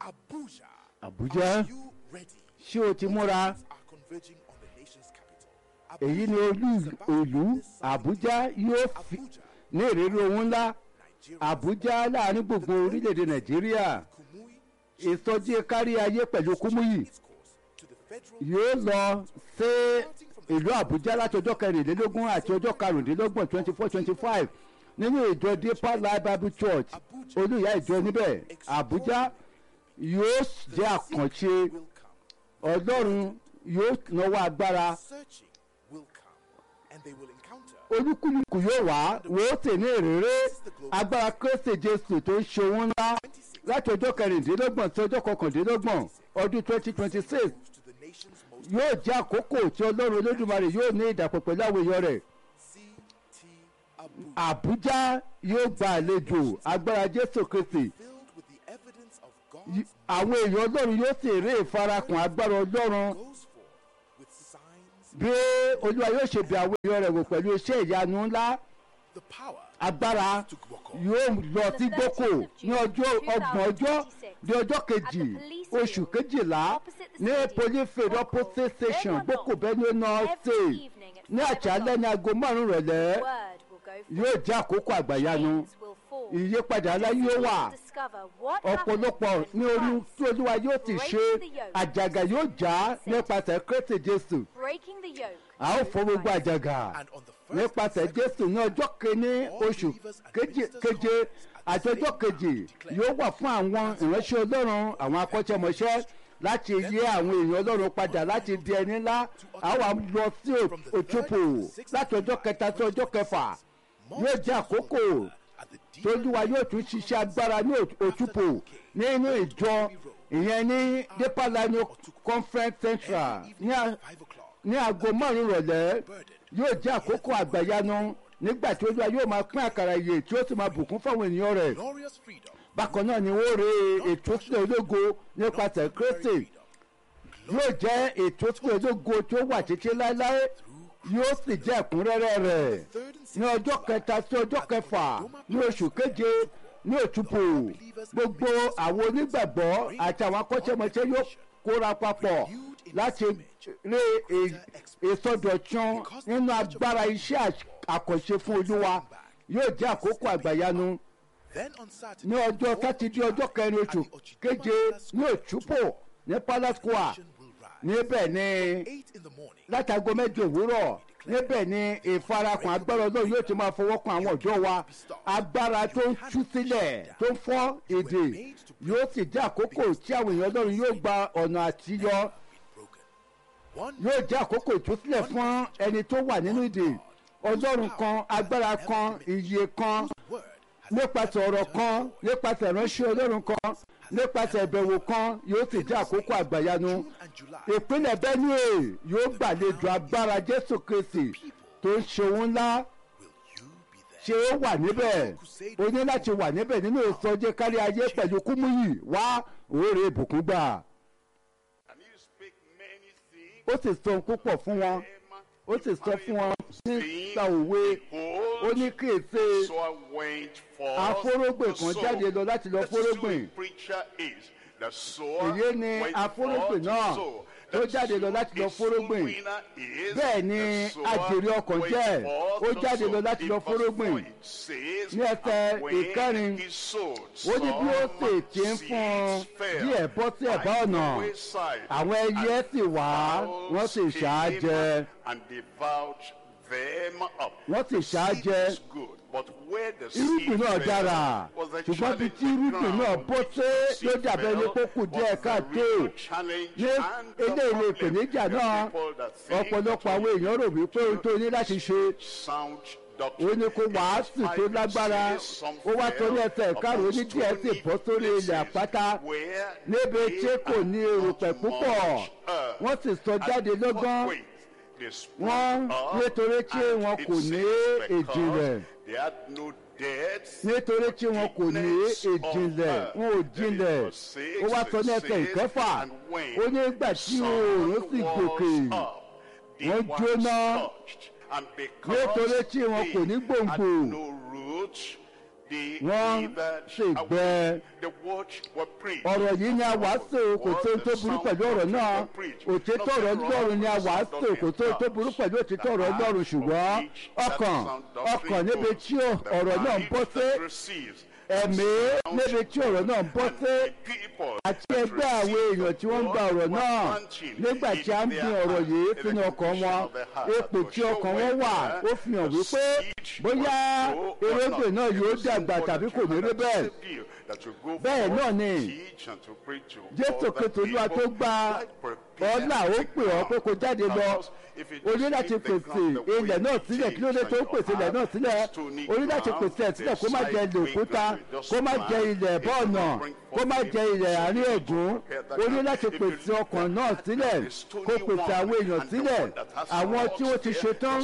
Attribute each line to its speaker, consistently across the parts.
Speaker 1: Abuja.
Speaker 2: Abuja.
Speaker 1: Are you ready?
Speaker 2: ṣé o ti múra
Speaker 1: Things are converging on the nation's capital.
Speaker 2: èyí ni olú ìlú àbújá yóò fi
Speaker 1: Abuja,
Speaker 2: ní ìrírí ohun ńlá
Speaker 1: Nigeria,
Speaker 2: àbújá láàrin gbogbo orílẹ̀-èdè nàìjíríà
Speaker 1: Kumuyi,
Speaker 2: ìsọjí kárí ayé pẹ̀lú kúmúyì
Speaker 1: its course to the federal
Speaker 2: yóò lọ sí ìlú àbújá láti ọjọ́ kẹrìnlélógún àti ọjọ́ karùndínlọ́gbọ̀n twenty four twenty five nínú ìjọ deeper life bible church olùyà ìjọ níbẹ̀ àbújá yóò jẹ́ àkànṣe
Speaker 1: will come.
Speaker 2: ọlọ́run yóò náwó agbára
Speaker 1: Searching will come, and they will encounter
Speaker 2: olúkúlùkù yóò wá wò ó sì ní ìrírí agbára kristi jésù tó ń ṣe ohun ńlá láti ọjọ́ kẹrìndínlọ́gbọ̀n sí ọjọ́ kọkàndínlọ́gbọ̀n ọdún twenty twenty six
Speaker 1: to the nation's most
Speaker 2: yóò jẹ́ àkókò tí ọlọ́run olódùmarè yóò ní ìdàpọ̀ pẹ̀lú àwọn èèyàn rẹ̀
Speaker 1: CT Abuja,
Speaker 2: àbújá yóò gba àlejò agbára jésù kristi
Speaker 1: filled with the evidence of
Speaker 2: Y-
Speaker 1: God's
Speaker 2: àwọn èèyàn ọlọ́run yóò sì rí ìfarakùn agbára ọlọ́run
Speaker 1: goes forth with signs,
Speaker 2: bí olúwa yóò ṣe bí àwọn èèyàn rẹ̀ wò pẹ̀lú iṣẹ́ ìyanu ńlá
Speaker 1: the power
Speaker 2: agbára
Speaker 1: to walk
Speaker 2: yóò lọ sí gboko ní ọjọ́ ọgbọ̀n ọjọ́ di ọjọ́ kejì oṣù kejìlá ní polyfield opposite station gboko benue north state ní àṣálẹ́ ní aago márùn-ún rẹ̀lẹ́ yóò jẹ́ àkókò àgbàyanu ìyípadà ńlá yóò wà ọ̀pọ̀lọpọ̀ ní orí tí olúwa yóò ti ṣe àjàgà yóò já nípasẹ̀ kristi jésù a ó fọ́ gbogbo àjàgà
Speaker 1: and on the first
Speaker 2: nípasẹ̀ jésù ní ọjọ́ kìíní oṣù keje keje àti ọjọ́ kejì yóò wà fún àwọn ìránṣẹ́ ọlọ́run àwọn akọ́ṣẹ́mọṣẹ́ láti yé àwọn èèyàn ọlọ́run padà láti di ẹni ńlá àwọn lọ sí òtúpò láti ọjọ́ kẹta sí ọjọ́ kẹfà yóò jẹ́ àkókò
Speaker 1: at the deep
Speaker 2: tójúwa yóò tún ṣiṣẹ́ agbára ní òtúpò nínú ìjọ ìyẹn ní deeper line conference central ní à-
Speaker 1: five o'clock,
Speaker 2: ní aago márùn rọ̀lẹ́ yóò jẹ́ àkókò àgbàyanu nígbà tí olúwa yóò máa pín àkàrà ìyè tí ó sì máa bùkún fáwọn ènìyàn rẹ̀
Speaker 1: glorious freedom,
Speaker 2: bákan náà ni wọ́n re ètò sílẹ̀ ológo nípasẹ̀ kristi yóò jẹ́ ètò sílẹ̀ ológo tí ó wà títí láéláé yóò sì jẹ́ ẹ̀kúnrẹ́rẹ́ rẹ̀ ní ọjọ́ kẹta sí ọjọ́ kẹfà ní oṣù keje ní òtúpò gbogbo àwọn onígbàgbọ́ àti àwọn akọ́ṣẹ́mọṣẹ́ yóò kóra papọ̀ láti rí è- ìsọdọ̀tun nínú agbára iṣẹ́ àṣ- àkànṣe fún olúwa yóò jẹ́ àkókò àgbàyanu
Speaker 1: then on Saturday,
Speaker 2: ní ọjọ́ sátidé ọjọ́ kẹrin oṣù keje ní òtúpò ní palace square
Speaker 1: will rise.
Speaker 2: níbẹ̀ ni
Speaker 1: Eight in the morning,
Speaker 2: látago mẹ́jọ òwúrọ̀ níbẹ̀ ni ìfarakùn agbára ọlọ́run yóò ti máa fọwọ́ kan àwọn ọ̀dọ́ wa agbára tó ń tú sílẹ̀ tó ń fọ́ èdè yóò sì jẹ́ àkókò tí àwọn èèyàn ọlọ́run yóò gba ọ̀nà àtiyọ
Speaker 1: broken. One
Speaker 2: yóò jẹ́ àkókò ìtúsílẹ̀ fún ẹni tó wà nínú ìdè ọlọ́run kan agbára kan iye kan
Speaker 1: word has
Speaker 2: nípasẹ̀ ọ̀rọ̀ kan nípasẹ̀ ìránṣẹ́ ọlọ́run kan nípasẹ̀ ìbẹ̀wò kan yóò sì jẹ́ àkókò àgbàyanu
Speaker 1: June and July.
Speaker 2: ìpínlẹ̀ benue yóò gbàlejò agbára jésù kristi tó ń ṣe ohun ńlá
Speaker 1: Will you be there?
Speaker 2: ṣé ó wà níbẹ̀ o ní láti wà níbẹ̀ nínú ìsọjí kárí ayé pẹ̀lú kúmúyì wá òórè ìbùkún gbà
Speaker 3: And he speak many things.
Speaker 2: ó sì sọ ohun púpọ̀ fún wọn ó sì sọ fún wọn nípa òwe ó ní kí èsè
Speaker 3: So I went forth.
Speaker 2: afórógbè
Speaker 3: to
Speaker 2: kan
Speaker 3: sow.
Speaker 2: jáde lọ láti lọ
Speaker 3: The
Speaker 2: fórógbìn
Speaker 3: sowing preacher is the sower
Speaker 2: èyí ni
Speaker 3: went
Speaker 2: afórógbè
Speaker 3: forth to
Speaker 2: náà
Speaker 3: sow.
Speaker 2: tó
Speaker 3: The
Speaker 2: jáde lọ láti lọ
Speaker 3: sowing
Speaker 2: fórógbìn
Speaker 3: winner is
Speaker 2: bẹ́ẹ̀ ni
Speaker 3: the sower
Speaker 2: àjèrè ọkàn
Speaker 3: went
Speaker 2: jẹ́
Speaker 3: forth
Speaker 2: ó
Speaker 3: to
Speaker 2: jáde
Speaker 3: sow.
Speaker 2: lọ láti
Speaker 3: In
Speaker 2: lọ
Speaker 3: verse
Speaker 2: fórógbìn
Speaker 3: four, it says,
Speaker 2: ní ẹsẹ̀
Speaker 3: "And when
Speaker 2: ìkẹrin,
Speaker 3: he sowed,
Speaker 2: ó ní bí ó
Speaker 3: some
Speaker 2: sì ti ń fún un
Speaker 3: seeds fell
Speaker 2: díẹ̀ bọ́ sí ẹ̀bá
Speaker 3: by
Speaker 2: ọ̀nà
Speaker 3: the wayside,
Speaker 2: àwọn ẹyẹ sì wá wọ́n sì ṣáá jẹ
Speaker 3: and devoured them up.
Speaker 2: wọ́n sì ṣáá
Speaker 3: Seed
Speaker 2: jẹ
Speaker 3: is good, but where the
Speaker 2: irúgbìn
Speaker 3: seed
Speaker 2: náà
Speaker 3: fell
Speaker 2: dára
Speaker 3: was the
Speaker 2: ṣùgbọ́n bí tí
Speaker 3: challenging
Speaker 2: irúgbìn náà
Speaker 3: ground.
Speaker 2: bó ṣe
Speaker 3: Seed
Speaker 2: ló dàbẹ̀ ní
Speaker 3: fell
Speaker 2: kókù
Speaker 3: was
Speaker 2: díẹ̀
Speaker 3: the
Speaker 2: káàtó
Speaker 3: real challenge
Speaker 2: ní
Speaker 3: and the
Speaker 2: eléyìí
Speaker 3: problem.
Speaker 2: ìpèníjà
Speaker 3: The
Speaker 2: náà
Speaker 3: people that think
Speaker 2: ọ̀pọ̀lọpọ̀
Speaker 3: that
Speaker 2: àwọn èèyàn rò wípé ohun tó ní láti ṣe
Speaker 3: sound
Speaker 2: ó
Speaker 3: doctrine.
Speaker 2: ní kó wàásù tó lágbára ó wá torí ẹsẹ̀ ìkarùn-ún ní díẹ̀ sì bọ́ sórí ilẹ̀ àpáta níbi tí kò ní erùpẹ̀ púpọ̀ wọ́n sì sọ jáde lọ́gán wọ́n nítorí tí wọn kò ní ìjìnlẹ̀ nítorí tí wọn kò ní ìjìnlẹ̀ wọn ò jinlẹ̀ ó wá sọ ní ẹsẹ̀ ìkẹfà ó ní ìgbà tí oòrùn sì gòkè wọ́n jóná nítorí tí wọn kò ní gbòǹgbò
Speaker 3: They
Speaker 2: wọ́n
Speaker 3: withered
Speaker 2: sì
Speaker 3: away.
Speaker 2: gbẹ.
Speaker 3: The word were preached.
Speaker 2: ọ̀rọ̀ yìí ni a wàásù kò tó tó burú pẹ̀lú ọ̀rọ̀ náà òtítọ́ ọ̀rọ̀ ọlọ́run ni a wàásù kò tó tó burú pẹ̀lú òtítọ́ ọ̀rọ̀ ọlọ́run ṣùgbọ́n ọkàn ọkàn níbi tí ọ̀rọ̀ náà ń bọ́ sí ẹ̀mí níbi tí ọ̀rọ̀ náà ń bọ́ sí àti ẹgbẹ́ àwọn èèyàn tí wọ́n ń gba ọ̀rọ̀ náà nígbà tí a ń gbin ọ̀rọ̀ yìí sínú ọkàn wọn ipò tí ọkàn wọn wà ó fi hàn wípé bóyá ewébè náà yóò dàgbà tàbí kò ní rí bẹ́ẹ̀ bẹ́ẹ̀ náà ni jésù kristu olúwa tó gba ọlá ó pè ọ́ pé kó jáde lọ o ní láti pèsè ilẹ̀ náà sílẹ̀ kí ló dé tó pèsè ilẹ̀ náà sílẹ̀ o ní láti pèsè ẹ̀ sílẹ̀ kó má jẹ ilẹ̀ òkúta kó má jẹ ilẹ̀ bọ́ọ̀nà kó má jẹ ilẹ̀ àárín ẹ̀gún o ní láti pèsè ọkàn náà sílẹ̀ kó pèsè àwọn èèyàn sílẹ̀ àwọn tí ó ti ṣetán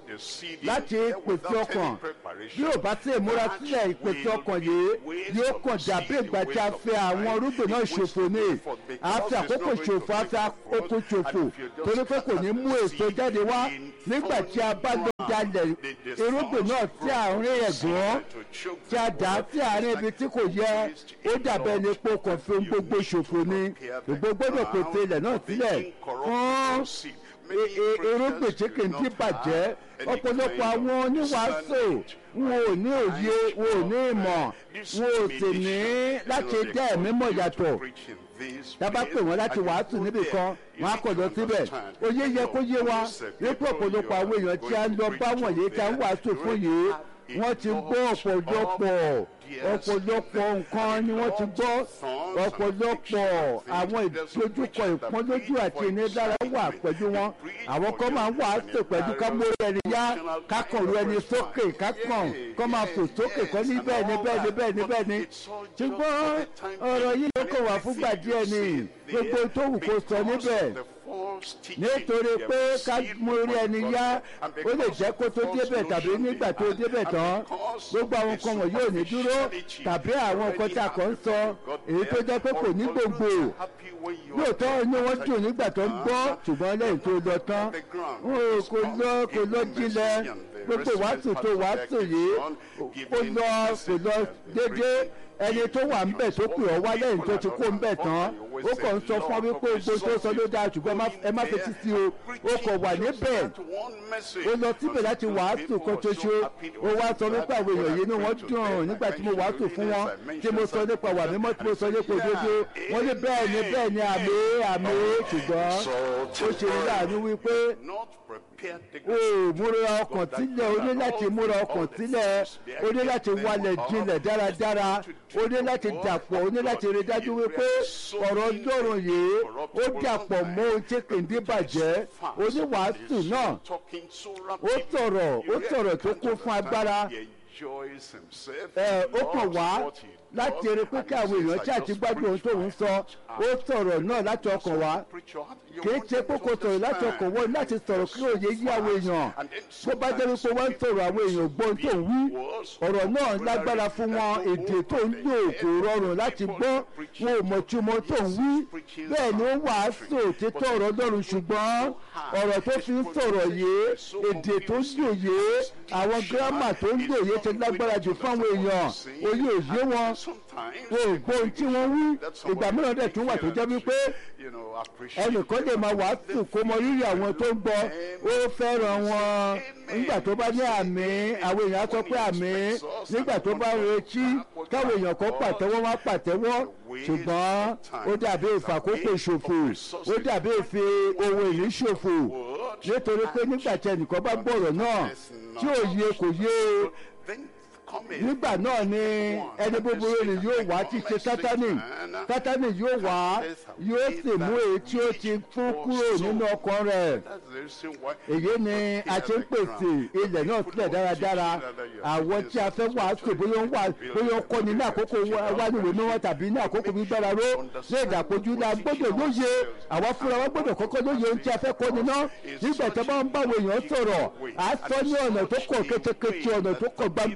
Speaker 2: láti pèsè ọkàn bí ò bá tẹ̀ múra sílẹ̀ ìpèsè ọkàn yìí yóò kàn dàbí ìgbà tí a fẹ́ àwọn irúgbìn náà ṣòfò ní àfi àkókò ṣòfò àfi àkókò ṣòfò torí pé kò ní mú èso jáde wá nígbà tí a bá lọ jalè irúgbìn náà tí àárín ẹ̀gbọ́n tí a dà á sí àárín ibi tí kò yẹ ó dàbẹ̀ ní epo kan fi ohun gbogbo ṣòfò ni gbogbo gbọ́dọ̀ pèsè ilẹ̀ náà sílẹ̀ fún irúgbìn tí kì í dín bàjẹ́ ọ̀pọ̀lọpọ̀ àwọn oníwàásù wọn ò ní òye wọn ò ní ìmọ̀ wọn ò sì ní láti dá ẹ̀mí mọ̀ yàtọ̀ dábà pè wọ́n láti wàásù níbì kan wọ́n á kọ̀ lọ síbẹ̀ oyé yẹ kó yé wa wípé ọ̀pọ̀lọpọ̀ àwọn èèyàn tí a ń lọ bá wọ̀nyí tí a ń wàásù fún yìí wọ́n ti gbọ́ ọ̀pọ̀lọpọ̀ ọ̀pọ̀lọpọ̀ nǹkan ni wọ́n ti gbọ́ ọ̀pọ̀lọpọ̀ àwọn ìdojúkọ ìpọ́nlójú àti ìnilára wà pẹ̀lú wọn àwọn kan máa ń wàásù pẹ̀lú ká mórí ẹni yá kákànrú ẹni sókè kákàn kọ́ máa fò sókè kọ́ ní bẹ́ẹ̀ ni bẹ́ẹ̀ ni bẹ́ẹ̀ ni bẹ́ẹ̀ ni ṣùgbọ́n ọ̀rọ̀ yìí ló kọ̀ wá fúngbà díẹ̀ ni gbogbo tó wù kó sọ níbẹ̀ nítorí pé ká mú orí ẹni yá ó lè jẹ́ kó tó débẹ̀ tàbí nígbà tó débẹ̀ tán gbogbo àwọn nǹkan wọ̀nyí ò ní dúró tàbí àwọn nǹkan tí a kàn ń sọ èyí tó jẹ́ pé kò ní gbòǹgbò lóòótọ́ inú wọn dùn nígbà tó ń gbọ́ ṣùgbọ́n lẹ́yìn tó lọ tán kò lọ kò lọ jinlẹ̀ gbogbo wàásù tó wàásù yìí kò lọ kò lọ déédéé ẹni tó wà ńbẹ tó pè ọ wá lẹ́yìn tó ti kó ńbẹ tán ó kàn ń sọ fún ọ wípé gbogbo tó sọ ló dáa ṣùgbọ́n ẹ má fetí sí o ó kàn wà níbẹ̀ ó lọ síbẹ̀ láti wàásù kan ṣoṣo ó wá sọ wípé àwọn èèyàn yìí ni wọ́n dùn nígbà tí mo wàásù fún wọn tí mo sọ nípa wà mímọ́ tí mo sọ nípa òdodo wọ́n ní bẹ́ẹ̀ ni bẹ́ẹ̀ ni àmì àmì ṣùgbọ́n ó ṣe ní láàánú wípé o múra ọkàn sílẹ̀ o ní láti múra ọkàn sílẹ̀ o ní láti wálẹ̀ jinlẹ̀ dáradára o ní láti dàpọ̀ o ní láti rí dájú wípé ọ̀rọ̀ ọlọ́run yìí ó dàpọ̀ mọ́ ohun tí kì í dín bàjẹ́ oníwàásù náà ó sọ̀rọ̀ ó sọ̀rọ̀ tó kún fún agbára ẹ ó kàn wá láti rí pé kí àwọn èèyàn tí àti gbádùn ohun tó ń sọ ó sọ̀rọ̀ náà láti ọkàn wá kì í ṣe pé kò sọ̀rọ̀ láti ọkàn wọ́n láti sọ̀rọ̀ kí òye yí àwọn èèyàn bó bá jẹ́ wípé wọ́n ń sọ̀rọ̀ àwọn èèyàn gbọ́ ohun tó ń wí ọ̀rọ̀ náà lágbára fún wọn èdè tó ń lò kò rọrùn láti gbọ́ wọn ò mọ̀ túmọ̀ tó ń wí bẹ́ẹ̀ ni ó wàásù títọ́ ọ̀rọ̀ lọ́rùn ṣùgbọ́n ọ̀rọ̀ tó fi ń sọ̀rọ̀ yìí èdè tó ń lò yìí àwọn gírámà tó ń lò yìí ti lágbára jù fáwọn èèyàn òye òye wọn wọn ò gbọ́ ohun tí wọ́n wí ìgbà mìíràn dẹ̀ tún wà tó jẹ́ wípé ẹnìkan lè máa wàásù kó mọ rírì àwọn tó ń gbọ́ ó fẹ́ràn wọn nígbà tó bá ní àmì àwọn èèyàn á sọ pé àmì nígbà tó bá retí káwọn èèyàn kan pàtẹ́wọ́ wá pàtẹ́wọ́ ṣùgbọ́n ó dàbí ìfàkókò ṣòfò ó dàbí ìfi ohun ìní ṣòfò nítorí pé nígbà tí ẹnìkan bá gbọ́rọ̀ náà tí ò yé kò yé nígbà náà ni ẹni búburú ni yóò wá ti ṣe sátani sátani yóò wá yóò sì mú èyí tí ó ti fún kúrò nínú ọkàn rẹ̀ èyí ni a ṣe ń pèsè ilẹ̀ náà sílẹ̀ dáradára àwọn tí a fẹ́ wàásù bóyá ń wà bóyá ń kọ́ni ní àkókò wáníwèé mímọ́ tàbí ní àkókò gbígbára ró ní ìdàpọ̀jù la gbọ́dọ̀ lóye àwa fúnra wa gbọ́dọ̀ kọ́kọ́ lóye ohun tí a fẹ́ kọ́ni náà nígbà tí a bá ń báwo èèyàn sọ̀rọ̀ à sọ ní ọ̀nà tó kọ̀ kétékété ọ̀nà tó kọ̀ gbangba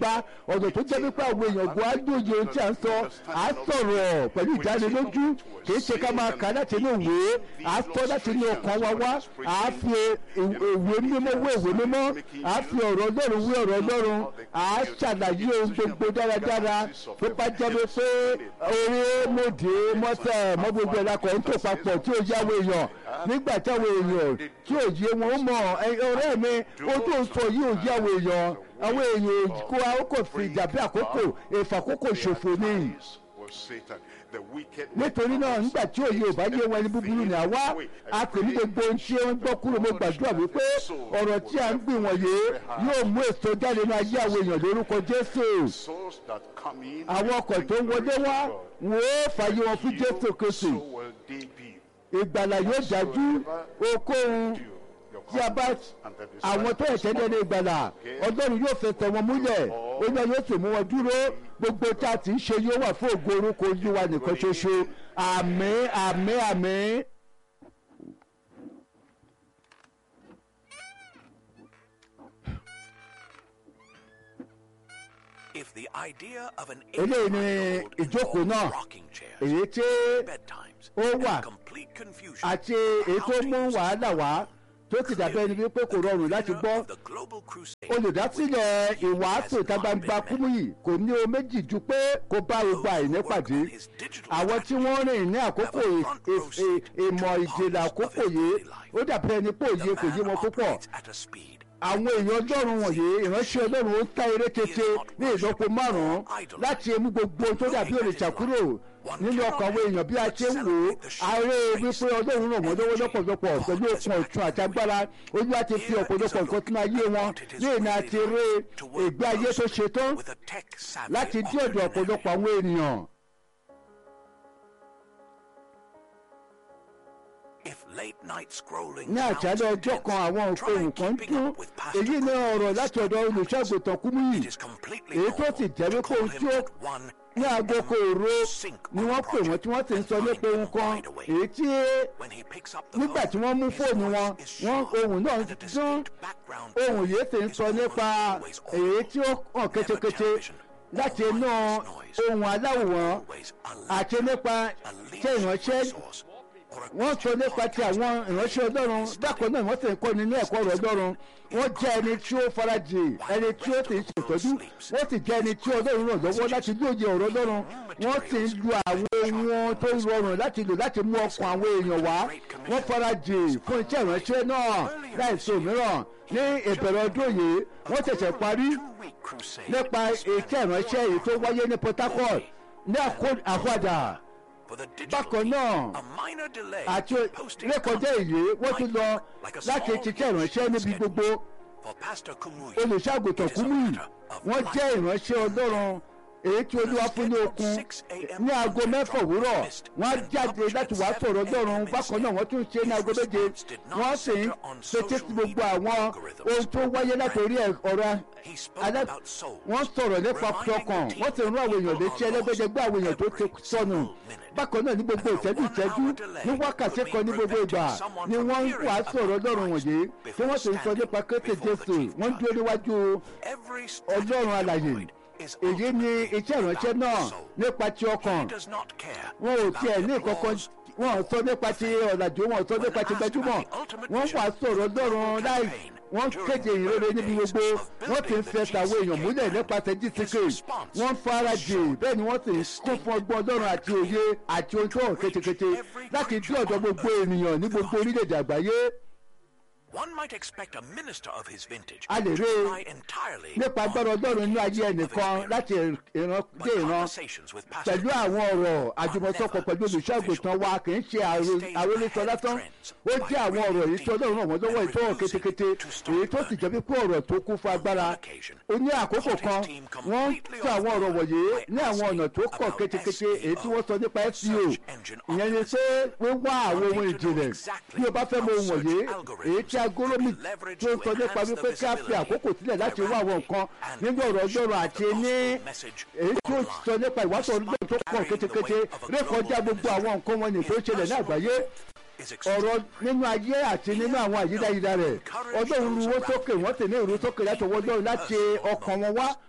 Speaker 2: ọ̀nà tó jẹ́ wípé àwọn èèyàn gbọ́ á lóye ohun tí à ń sọ à á sọ̀rọ̀ pẹ̀lú ìdánilójú kì í ṣe ká máa kà láti inú ìwé à á sọ láti inú ọkàn wa wá à á fi ìwé mímọ́ wé ìwé mímọ́ à á fi ọ̀rọ̀ ọlọ́run wé ọ̀rọ̀ ọlọ́run à á ṣàlàyé ohun gbogbo dáradára tó bá jẹ́ wípé orí mòdì mọ́tẹ̀ mọ́ gbogbo ẹ̀dá kan tó papọ̀ tí ó yáwó èèyàn nígbà táwọn èèyàn tí ò yé wọn mọ̀ ọ̀rẹ́ mi ó tó sọ yìí ò yáwó èèyàn àwọn èèyàn kó a ó kò fi ìdàbí àkókò ìfàkókò ṣòfò ni nítorí náà nígbà tí òye ò bá yé wọn ẹni búburú ni àwa a pè ní gbogbo ohun tí ó ń gbọ́ kúrò mo gbàdúrà wípé ọ̀rọ̀ tí a ń gbìn wọ̀nyí yóò mú èso jáde ní ayé àwọn èèyàn lórúkọ jésù àwọn ọkọ̀ tó ń wọlé wá wọn ó fààyè wọn fún jésù kristu ìgbàlà yóò dájú okòhun tí a bá àwọn tó ẹ̀ṣẹ̀ ní ẹni ìgbàlà ọlọ́run yóò fẹsẹ̀ wọn múlẹ̀ olú yóò sì mú wọn dúró gbogbo tá a ti ń ṣe yóò wà fún ògo orúkọ olúwa nìkan ṣoṣo àmín àmín àmín.
Speaker 1: If the idea of an
Speaker 2: eléyìí ni ìjókòó náà èyí tí ó wà àti èyí tó mú wàhálà wá tó ti dàbẹ́ ẹni wípé kò rọrùn láti gbọ́ olùdásílẹ̀ ìwàásù ìta gbangba kúmùyì kò ní o méjì ju pé kó bá gbogbo àìní pàdé àwọn tí wọ́n rìn ní àkókò ìmọ̀ ìjìnlẹ̀ àkókò yìí ó dàbẹ́ ẹni pé òye kò yé wọn púpọ̀ àwọn èèyàn ọlọ́run wọ̀nyí ìránṣẹ́ ọlọ́run ó ń ta eré tètè ní ìlọ́po márùn-ún láti mú gbogbo ohun tó dàbí òrìṣà kúrò nínú ọkàn àwọn èèyàn bí a ṣe ń wò ó ààrẹ wípé ọlọ́run ràn wọ́n lọ́wọ́ lọ́pọ̀lọpọ̀ pẹ̀lú okun ọ̀tún àti agbára olúwa ti fi ọ̀pọ̀lọpọ̀ nǹkan tún ayé wọn léèna àti eré ìgbé ayé tó ṣe tán láti dí ọ̀dọ̀ ọ̀pọ̀lọpọ̀ àwọn ènìyàn. ní àjálẹ̀ ọjọ́ kan àwọn ohun kan dún èyí ní ọ̀rọ̀ láti ọ̀dọ̀ olùṣọ́àgùtàn kúmúyì èyí tó sì jẹ́ wípé ohun tí ó ní aago kò ro ni wọ́n pè wọ́n tí wọ́n sì ń sọ nípa ohun kan èyí tí nígbà tí wọ́n mú fóònù wọn wọ́n ohun náà dún ohun yìí sì ń sọ nípa èyí tí ó hàn kétékété láti inú ohun aláwòrán àti nípa ṣé ìránṣẹ́ wọ́n sọ nípa ti àwọn ìránṣẹ́ ọlọ́run bákan náà wọ́n sì ń kọ́ nínú ẹ̀kọ́ ọ̀rọ̀ ọlọ́run wọ́n jẹ́ ẹni tí ó farajì ẹni tí ó sì ń ṣètọ́jú wọ́n sì jẹ́ ẹni tí ọlọ́run ràn lọ́wọ́ láti lóye ọ̀rọ̀ ọlọ́run wọ́n sì ń lu àwọn ohun tó rọrùn láti lò láti mú ọkàn àwọn èèyàn wá wọ́n farajì fún iṣẹ́ ìránṣẹ́ náà láìsí òmíràn ní ìbẹ̀rẹ̀ ọdún yìí wọ́n ṣẹ̀ṣẹ̀ parí nípa iṣẹ́ ìránṣẹ́ èyí tó wáyé ní port harcourt ní àkọ́dà bákan náà àti rékọjá èyí wọ́n tún lọ láti ṣiṣẹ́ ìránṣẹ́ níbi gbogbo olùṣàgùtàn kúmùyì wọ́n jẹ́ ìránṣẹ́ ọlọ́run èyí tí olúwa fún ní okun ní aago mẹ́fà òwúrọ̀ wọ́n á jáde láti wàá sọ̀rọ̀ ọlọ́run bákan náà wọ́n tún ṣe ní aago méje wọ́n sì ń fetí sí gbogbo àwọn ohun tó wáyé látòrí ọ̀rọ̀ alẹ́ wọ́n sọ̀rọ̀ nípa ọkàn wọ́n sì ń rán àwọn èèyàn létí ẹlẹ́gbẹ́jẹgbẹ́ àwọn èèyàn tó ti sọnù bákan náà ní gbogbo ìṣẹ́jú ìṣẹ́jú ní wákàtí kan ní gbogbo ìgbà ni wọ́n ń wàá sọ̀rọ̀ ọlọ́run wọ̀nyí tí wọ́n sì ń sọ nípa kété jésù wọ́n dúró níwájú ọlọ́run alàyè èyí ni iṣẹ́ ìránṣẹ́ náà nípa ti ọkàn wọn ò tiẹ̀ ní ìkọ̀kan wọn ò sọ nípa ti ọ̀làjú wọn ò sọ nípa ti gbajúmọ̀ wọ́n wà sọ̀rọ̀ ọlọ́run láì wọ́n kéde ìrere níbi gbogbo wọ́n ti ń fẹsẹ̀ àwọn èèyàn múlẹ̀ nípasẹ̀ gtk wọ́n farajì bẹ́ẹ̀ ni wọ́n sì ń kún fún ọgbọ́n ọlọ́run àti òye àti ohun tó hàn kétékété láti dí ọ̀dọ̀ gbogbo ènìyàn ní gbogbo orílẹ̀-èdè àgbáyé
Speaker 1: One might expect a minister of his vintage
Speaker 2: a lè
Speaker 1: to
Speaker 2: rí
Speaker 1: rely entirely
Speaker 2: nípa agbára ọlọ́run inú ayé ẹnìkan láti ìran dé ìran
Speaker 1: conversations with pastors
Speaker 2: pẹ̀lú àwọn ọ̀rọ̀ àjùmọ̀sọpọ̀ pẹ̀lú olùṣọ́àgùtàn wa kì í ṣe àrólésọ lásán ó jẹ́ àwọn ọ̀rọ̀ èyí tí ọlọ́run ràn wọ́n lọ́wọ́ ìtọ́wọ̀ kétékété èyí tó sì jẹ́ pípé ọ̀rọ̀ tó kún fún agbára ó ní àkókò kan wọ́n ń sọ àwọn ọ̀rọ̀ wọ̀nyí ní àwọn ọ̀nà tó kọ̀ kétékété èyí tí wọ́n sọ nípa seo ìyẹn ni pé wíwá àwọn ohun ìjìnlẹ̀ bí o bá fẹ́ mọ ohun wọ̀nyí èyí tí agolomi tó sọ nípa wípé ká fi àkókò sílẹ̀ láti wá àwọn nǹkan nínú ọ̀rọ̀ ọlọ́run àti ní èyí tó sọ nípa ìwásọ̀ ọlọ́run tó pọ̀ kétékété rékọjá gbogbo àwọn nǹkan wọn ní tó ṣẹlẹ̀ ní àgbáyé
Speaker 1: is
Speaker 2: ọ̀rọ̀ nínú ayé àti nínú àwọn àyídáyídá rẹ̀ ọlọ́run ruwó sókè wọ́n sì ní ìrú sókè láti ọwọ́ ọlọ́run láti ọkàn wọn wá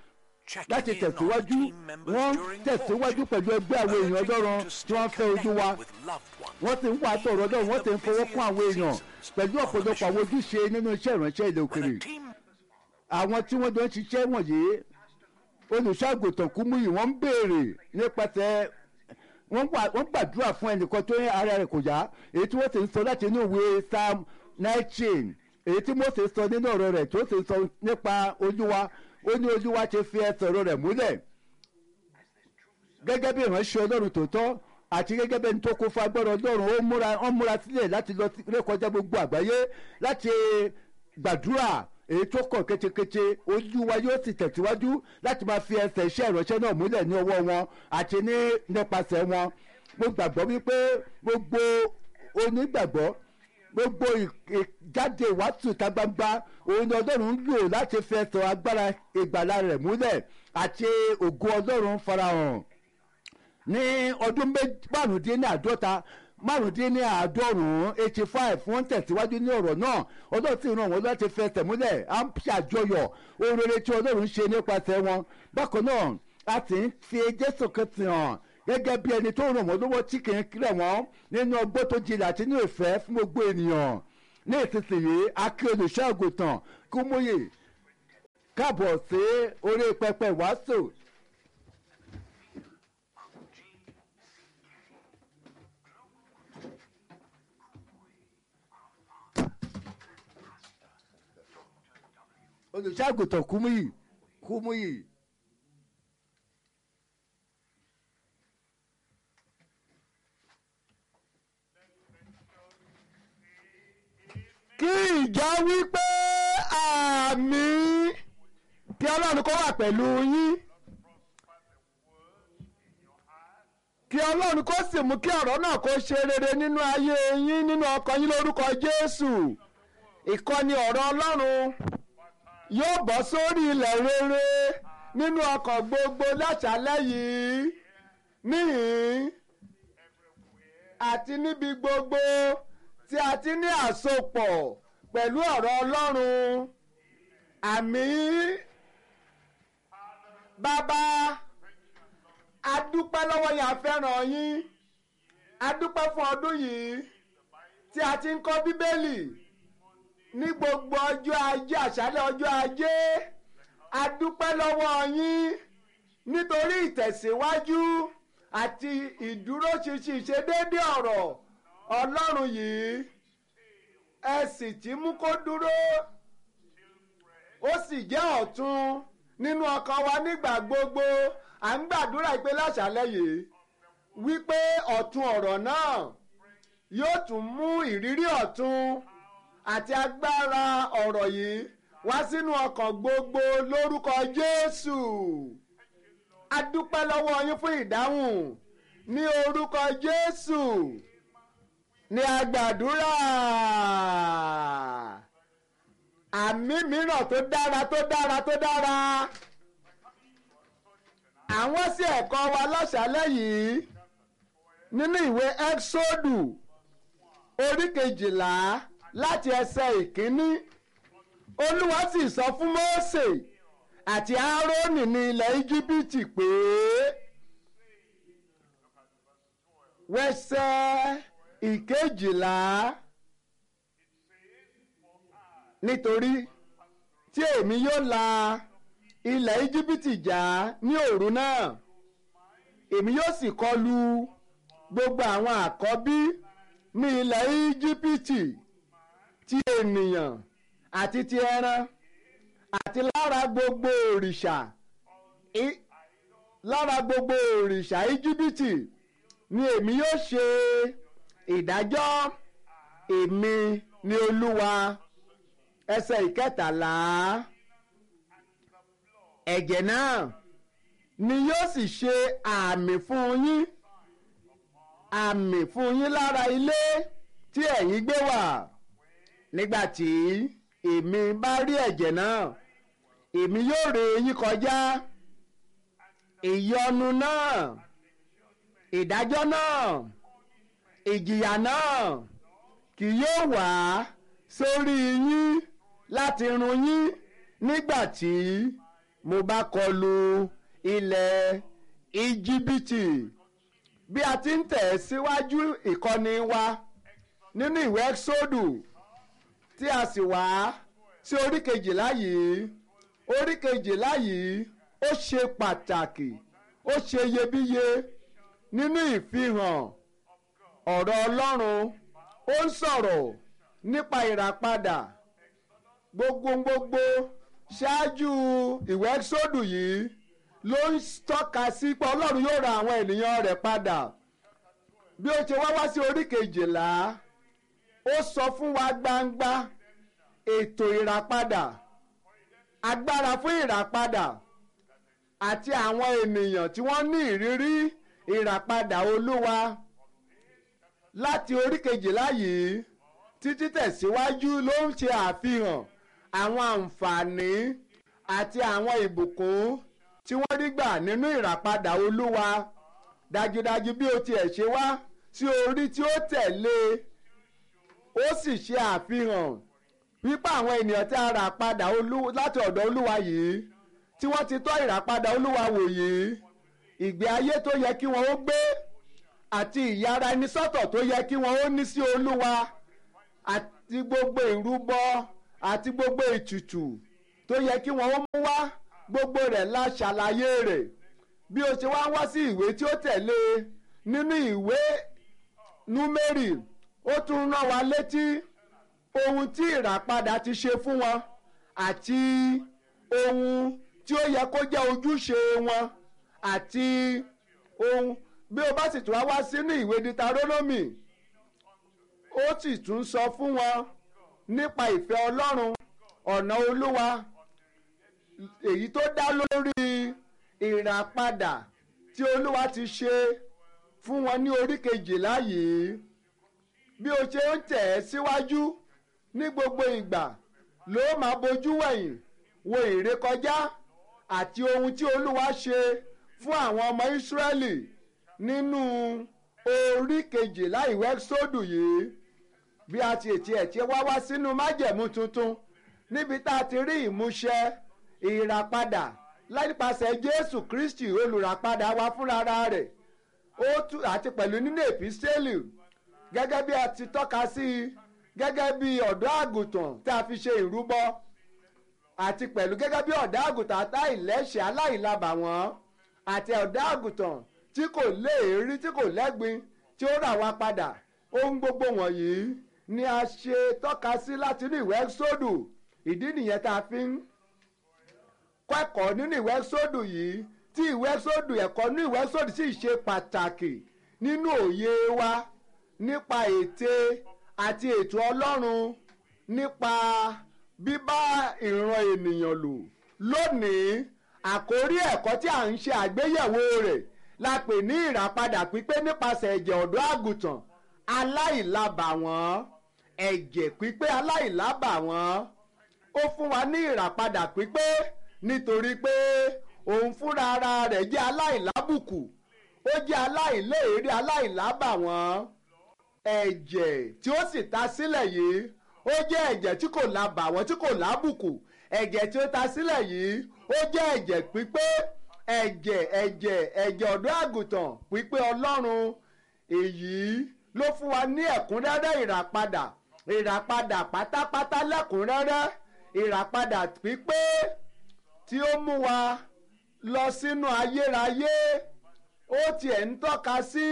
Speaker 1: checking
Speaker 2: láti
Speaker 1: in on
Speaker 2: tẹ̀síwájú
Speaker 1: team members
Speaker 2: wọ́n
Speaker 1: during
Speaker 2: tẹ̀síwájú
Speaker 1: worship,
Speaker 2: pẹ̀lú ẹgbẹ́ àwọn èèyàn
Speaker 1: urging them
Speaker 2: ọlọ́run
Speaker 1: to
Speaker 2: tí
Speaker 1: stay
Speaker 2: wọ́n fẹ́ ojú wa
Speaker 1: connected with loved ones.
Speaker 2: wọ́n ti ń wá àtọ̀rọ̀ ọlọ́run wọ́n ti ń fọwọ́ kún àwọn èèyàn pẹ̀lú ọ̀pọ̀lọpọ̀ àwọn ojúṣe nínú iṣẹ́ ìránṣẹ́ ilẹ̀
Speaker 1: When
Speaker 2: òkèrè
Speaker 1: a team
Speaker 2: àwọn tí wọ́n jọ ń ṣiṣẹ́ wọ̀nyí olùṣàgùtàn kúmúyì wọ́n ń béèrè nípasẹ̀ wọ́n wà- wọ́n gbàdúrà fún ẹnìkan tó ní ara rẹ̀ kò yá èyí tí wọ́n sì ń sọ láti inú ìwé psalm nineteen èyí tí mose sọ nínú ọ̀rọ̀ rẹ̀ tó sì ń sọ nípa olúwa ó ní olúwa ti fi ẹsẹ̀ ọ̀rọ̀ rẹ̀ múlẹ̀ gẹ́gẹ́ bí ìránṣẹ́ ọlọ́run tòótọ́ àti gẹ́gẹ́ bí ẹni tó kún fún agbára ọlọ́run ó múra ó múra sílẹ̀ láti lọ sí- rékọjá gbogbo àgbáyé láti gbàdúrà èyí tó kàn ketekete olúwa yóò sì tẹ̀síwájú láti máa fi ẹsẹ̀ iṣẹ́ ìránṣẹ́ náà múlẹ̀ ní ọwọ́ wọn àti ní nípasẹ̀ wọn mo gbàgbọ́ wípé gbogbo onígbàgbọ́ gbogbo ì- ìjáde ìwàásù ìta gbangba òun ni ọlọ́run ń lò láti fi ẹsẹ̀ agbára ìgbàlá rẹ̀ múlẹ̀ àti ògo ọlọ́run farahàn ní ọdún méj- márùndínláàádọ́ta márùndínláàádọ́rùn-ún eighty five wọ́n tẹ̀síwájú ní ọ̀rọ̀ náà ọlọ́run sì ràn wọ́n láti fẹsẹ̀ múlẹ̀ à ń ṣàjọyọ̀ ohun rere tí ọlọ́run ṣe nípasẹ̀ wọn bákan náà a sì ń fi jésù kristi hàn gẹ́gẹ́ bí ẹni tó ràn wọ́n lọ́wọ́ tí kì í rẹ̀ wọ́n nínú ọgbọ́n tó jinlẹ̀ àti ní ìfẹ́ fún gbogbo ènìyàn ní ìsinsìnyí akí olùṣọ́ àgùntàn kúmúyè káàbọ̀ sí orí pẹpẹ ìwàásù olùṣàgùtàn kúmúyì kúmúyì.
Speaker 4: kí ìjọ wí pé àmì kí ọlọ́run kó wà pẹ̀lú yín kí ọlọ́run kó sì mú kí ọ̀rọ̀ náà kó ṣe rere nínú ayé yín nínú ọkàn yín lórúkọ jésù ìkọ́ni ọ̀rọ̀ ọlọ́run yóò bọ́ sórí ilẹ̀ rere nínú ọkàn gbogbo láṣálẹ́ yìí níhìn àti níbi gbogbo tí a ti ní àsopọ̀ pẹ̀lú ọ̀rọ̀ ọlọ́run àmì bàbá adúpẹ́ lọ́wọ́ yín a fẹ́ràn yín adúpẹ́ fún ọdún yìí tí a ti ń kọ́ bíbélì ní gbogbo ọjọ́ ajé àṣálẹ́ ọjọ́ ajé adúpẹ́ lọ́wọ́ yín nítorí ìtẹ̀síwájú àti ìdúróṣinṣin ìṣedéédé ọ̀rọ̀ ọlọ́run yìí ẹ sì ti mú kó dúró ó sì jẹ́ ọ̀tun nínú ọkàn wa nígbà gbogbo à ń gbàdúrà pé láṣálẹ́ yìí wípé ọ̀tun ọ̀rọ̀ náà yóò tún mú ìrírí ọ̀tun àti agbára ọ̀rọ̀ yìí wá sínú ọkàn gbogbo lórúkọ Jésù a dúpẹ́ lọ́wọ́ yín fún ìdáhùn ní orúkọ Jésù ní agbàdúrà àmì mìíràn tó dára tó dára tó dára àwọn sí ẹ̀kọ́ wa láṣálẹ́ yìí nínú ìwé ẹ́xódù orí kejìlá láti ẹsẹ̀ ìkíní olúwa sì sọ fún mósè àti áárónì ní ilẹ̀ íjíbítì pé wẹsẹ̀ ìkejìlá nítorí tí èmi yóò la ilẹ̀ íjíbítì já ní òru náà èmi yóò sì kọlu gbogbo àwọn àkọ́bí ní ilẹ̀ íjíbítì ti ènìyàn àti ti ẹran àti lára gbogbo òrìṣà í- lára gbogbo òrìṣà íjíbítì ni èmi yóò ṣe ìdájọ́ èmi ni olúwa ẹsẹ̀ ìkẹtàlá ẹ̀jẹ̀ náà ni yóò sì ṣe àmì fún yín àmì fún yín lára ilé tí ẹ̀yin gbé wà nígbà tí èmi bá rí ẹ̀jẹ̀ náà èmi yóò ré yín kọjá ìyọnu náà ìdájọ́ náà ìjìyà náà kì yóò wá sórí yín láti run yín nígbà tí mo bá kọlu ilẹ̀ íjíbítì bí a ti ń tẹ̀ síwájú ìkọ́ni wa nínú ìwé ẹ́xódù tí a sì wá sí orí kejìlá yìí orí kejìlá yìí ó ṣe pàtàkì ó ṣe iyebíye nínú ìfihàn ọ̀rọ̀ ọlọ́run ó ń sọ̀rọ̀ nípa ìràpadà gbogbo gbogbo ṣáájú ìwé ẹ́xódù yìí ló ń tọ́ka sí pé ọlọ́run yóò ra àwọn ènìyàn rẹ̀ padà bí ó ṣe wá wá sí orí kejìlá ó sọ fún wa gbangba ètò ìràpadà agbára fún ìràpadà àti àwọn ènìyàn tí wọ́n ní ìrírí ìràpadà olúwa láti orí kejìlá yìí títí tẹ̀síwájú ló ń ṣe àfihàn àwọn àǹfààní àti àwọn ìbùkún tí wọ́n rí gbà nínú ìràpadà olúwa dájúdájú bí ó tiẹ̀ ṣe wá sí orí tí ó tẹ̀lé ó sì ṣe àfihàn wípé àwọn ènìyàn tí a rà padà láti ọ̀dọ̀ olúwa yìí tí wọ́n ti tọ́ ìràpadà olúwa wò yìí ìgbé ayé tó yẹ kí wọ́n ó gbé àti ìyára ẹni sọ́tọ̀ tó yẹ kí wọ́n ó ní sí olúwa àti gbogbo ìrúbọ àti gbogbo ètùtù tó yẹ kí wọ́n ó mú wá gbogbo rẹ̀ la ṣàlàyé rẹ̀ bí o ṣe wá wá sí ìwé tí ó tẹ̀lé nínú ìwé númérì ó tún rán wa létí ohun tí ìràpadà ti ṣe fún wọn àti ohun tí ó yẹ kó jẹ́ ojúṣe wọn àti ohun bí o bá sì tún wá wá sínú ìwé ditarónómì ó sì tún sọ fún wọn nípa ìfẹ́ ọlọ́run ọ̀nà olúwa èyí tó dá lórí ìràpadà tí olúwa ti ṣe fún wọn ní orí kejìlá yìí bí o ṣe ń tẹ̀ ẹ́ síwájú ní gbogbo ìgbà ló máa bojú wẹ̀yìn wo ìrékọjá àti ohun tí olúwa ṣe fún àwọn ọmọ ìsírẹ́lì nínú orí kejìlá ìwé sódù yìí bí a ti ètí ẹ̀ tí wá wá sínú májẹ̀mú tuntun níbi tá a ti rí ìmúṣẹ ìràpadà nípasẹ̀ jésù kristi olùràpadà wa fúnra rẹ̀ ó tú àti pẹ̀lú nínú èpísẹ́lì gẹ́gẹ́ bí a ti tọ́ka sí i gẹ́gẹ́ bí ọ̀dọ́ àgùntàn tí a fi ṣe ìrúbọ àti pẹ̀lú gẹ́gẹ́ bí ọ̀dọ́ àgùntàn aláìlẹ́ṣẹ̀ aláìlábàwọ́n àti ọ̀dọ́ àgùntàn tí kò léèrí tí kò lẹ́gbin tí ó rà wá padà ohun gbogbo wọ̀nyí ni a ṣe tọ́ka sí láti inú ìwé sódù ìdí nìyẹn tá a fi ń kẹ́kọ̀ọ́ nínú ìwé sódù yìí tí ìwé sódù ẹ̀kọ́ nínú ìwé sódù sì ṣe pàtàkì nínú òye wa nípa ète àti ètò ọlọ́run nípa bíbá ìran ènìyàn lò lónìí àkórí ẹ̀kọ́ tí à ń ṣe àgbéyẹ̀wò rẹ̀ la pè ní ìràpadà pípé nípasẹ̀ ẹ̀jẹ̀ ọ̀dọ́ àgùntàn aláìlábàwọ́n ẹ̀jẹ̀ pípé aláìlábàwọ́n ó fún wa ní ìràpadà pípé nítorí pé òun fúnra ara rẹ̀ jẹ́ aláìlábùkù ó jẹ́ aláìléèrí aláìlábàwọ́n ẹ̀jẹ̀ tí ó sì ta sílẹ̀ yìí ó jẹ́ ẹ̀jẹ̀ tí kò lábàwọ́n tí kò lábùkù ẹ̀jẹ̀ tí ó ta sílẹ̀ yìí ó jẹ́ ẹ̀jẹ̀ pípé ẹ̀jẹ̀ ẹ̀jẹ̀ ẹ̀jẹ̀ ọ̀dọ́ àgùntàn pípé ọlọ́run èyí ló fún wa ní ẹ̀kúnrẹ́rẹ́ ìràpadà ìràpadà pátápátá lẹ́kúnrẹ́rẹ́ ìràpadà pípé tí ó mú wa lọ sínú ayérayé ó tiẹ̀ ń tọ́ka sí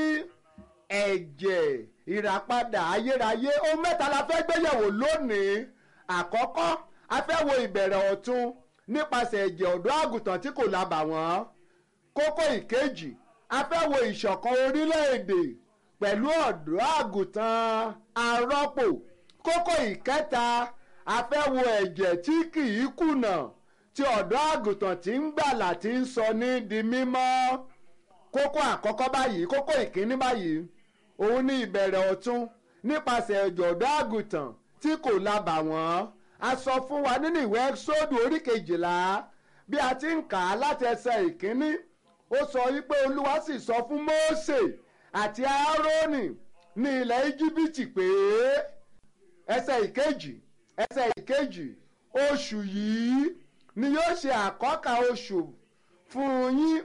Speaker 4: ẹ̀jẹ̀ ìràpadà ayérayé ohun mẹ́ta la fẹ́ gbéyẹ̀wò lónìí àkọ́kọ́ a fẹ́ wo ìbẹ̀rẹ̀ ọ̀tun nípasẹ̀ ẹ̀jẹ̀ ọ̀dọ́ àgùntàn tí kò lábàwọ́n kókó ìkejì a fẹ́ wo ìṣọ̀kan orílẹ̀-èdè pẹ̀lú ọ̀dọ́ àgùntàn arọ́pò kókó ìkẹta a fẹ́ wo ẹ̀jẹ̀ tí kì í kùnà tí ọ̀dọ́ àgùntàn tí ń gbàlà tí ń sọ ní di mímọ́ kókó àkọ́kọ́ báyìí kókó ìkíní báyìí òun ní ìbẹ̀rẹ̀ ọ̀tun nípasẹ̀ ẹ̀jẹ̀ ọ̀dọ́ àgùntàn tí kò lábàwọ́n a sọ fún wa nínú ìwé sódù orí kejìlá bí a ti ń kà á láti ẹsẹ̀ ìkíní ó sọ wípé olúwa sì sọ fún mósè àti áárónì ní ilẹ̀ íjíbítì pé ẹsẹ̀ ìkejì ẹsẹ̀ ìkejì oṣù yìí ni yóò ṣe àkọ́kà oṣù fún yín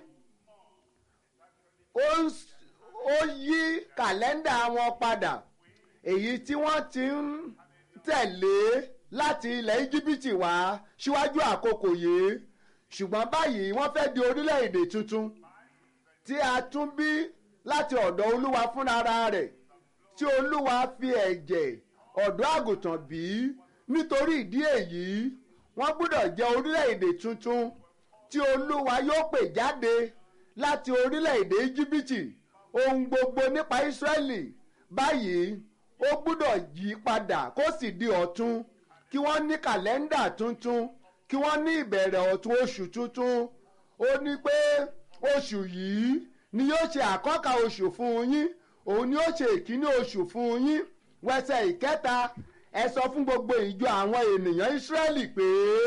Speaker 4: ó ń s- ó yí kàlẹ́ndà wọn padà èyí tí wọ́n ti ń tẹ̀lé láti ilẹ̀ íjíbítì wá síwájú àkókò yìí ṣùgbọ́n báyìí wọ́n fẹ́ di orílẹ̀-èdè tuntun tí a tún bí láti ọ̀dọ̀ olúwa fúnra rẹ̀ tí olúwa fi ẹ̀jẹ̀ ọ̀dọ́ àgùntàn bí nítorí ìdí èyí wọ́n gbọ́dọ̀ jẹ́ orílẹ̀-èdè tuntun tí olúwa yóò pè jáde láti orílẹ̀-èdè íjíbítì ohun gbogbo nípa ísírẹ́lì báyìí ó gbọ́dọ̀ yí padà kó sì di ọ̀tun kí wọ́n ní kàlẹ́ndà tuntun kí wọ́n ní ìbẹ̀rẹ̀ ọ̀tun oṣù tuntun ó ní pé oṣù yìí ni yóò ṣe àkọ́kà oṣù fún yín òun ni yóò ṣe ìkíní oṣù fún yín wẹsẹ̀ ìkẹta ẹ sọ fún gbogbo ìjọ àwọn ènìyàn ísírẹ́lì pé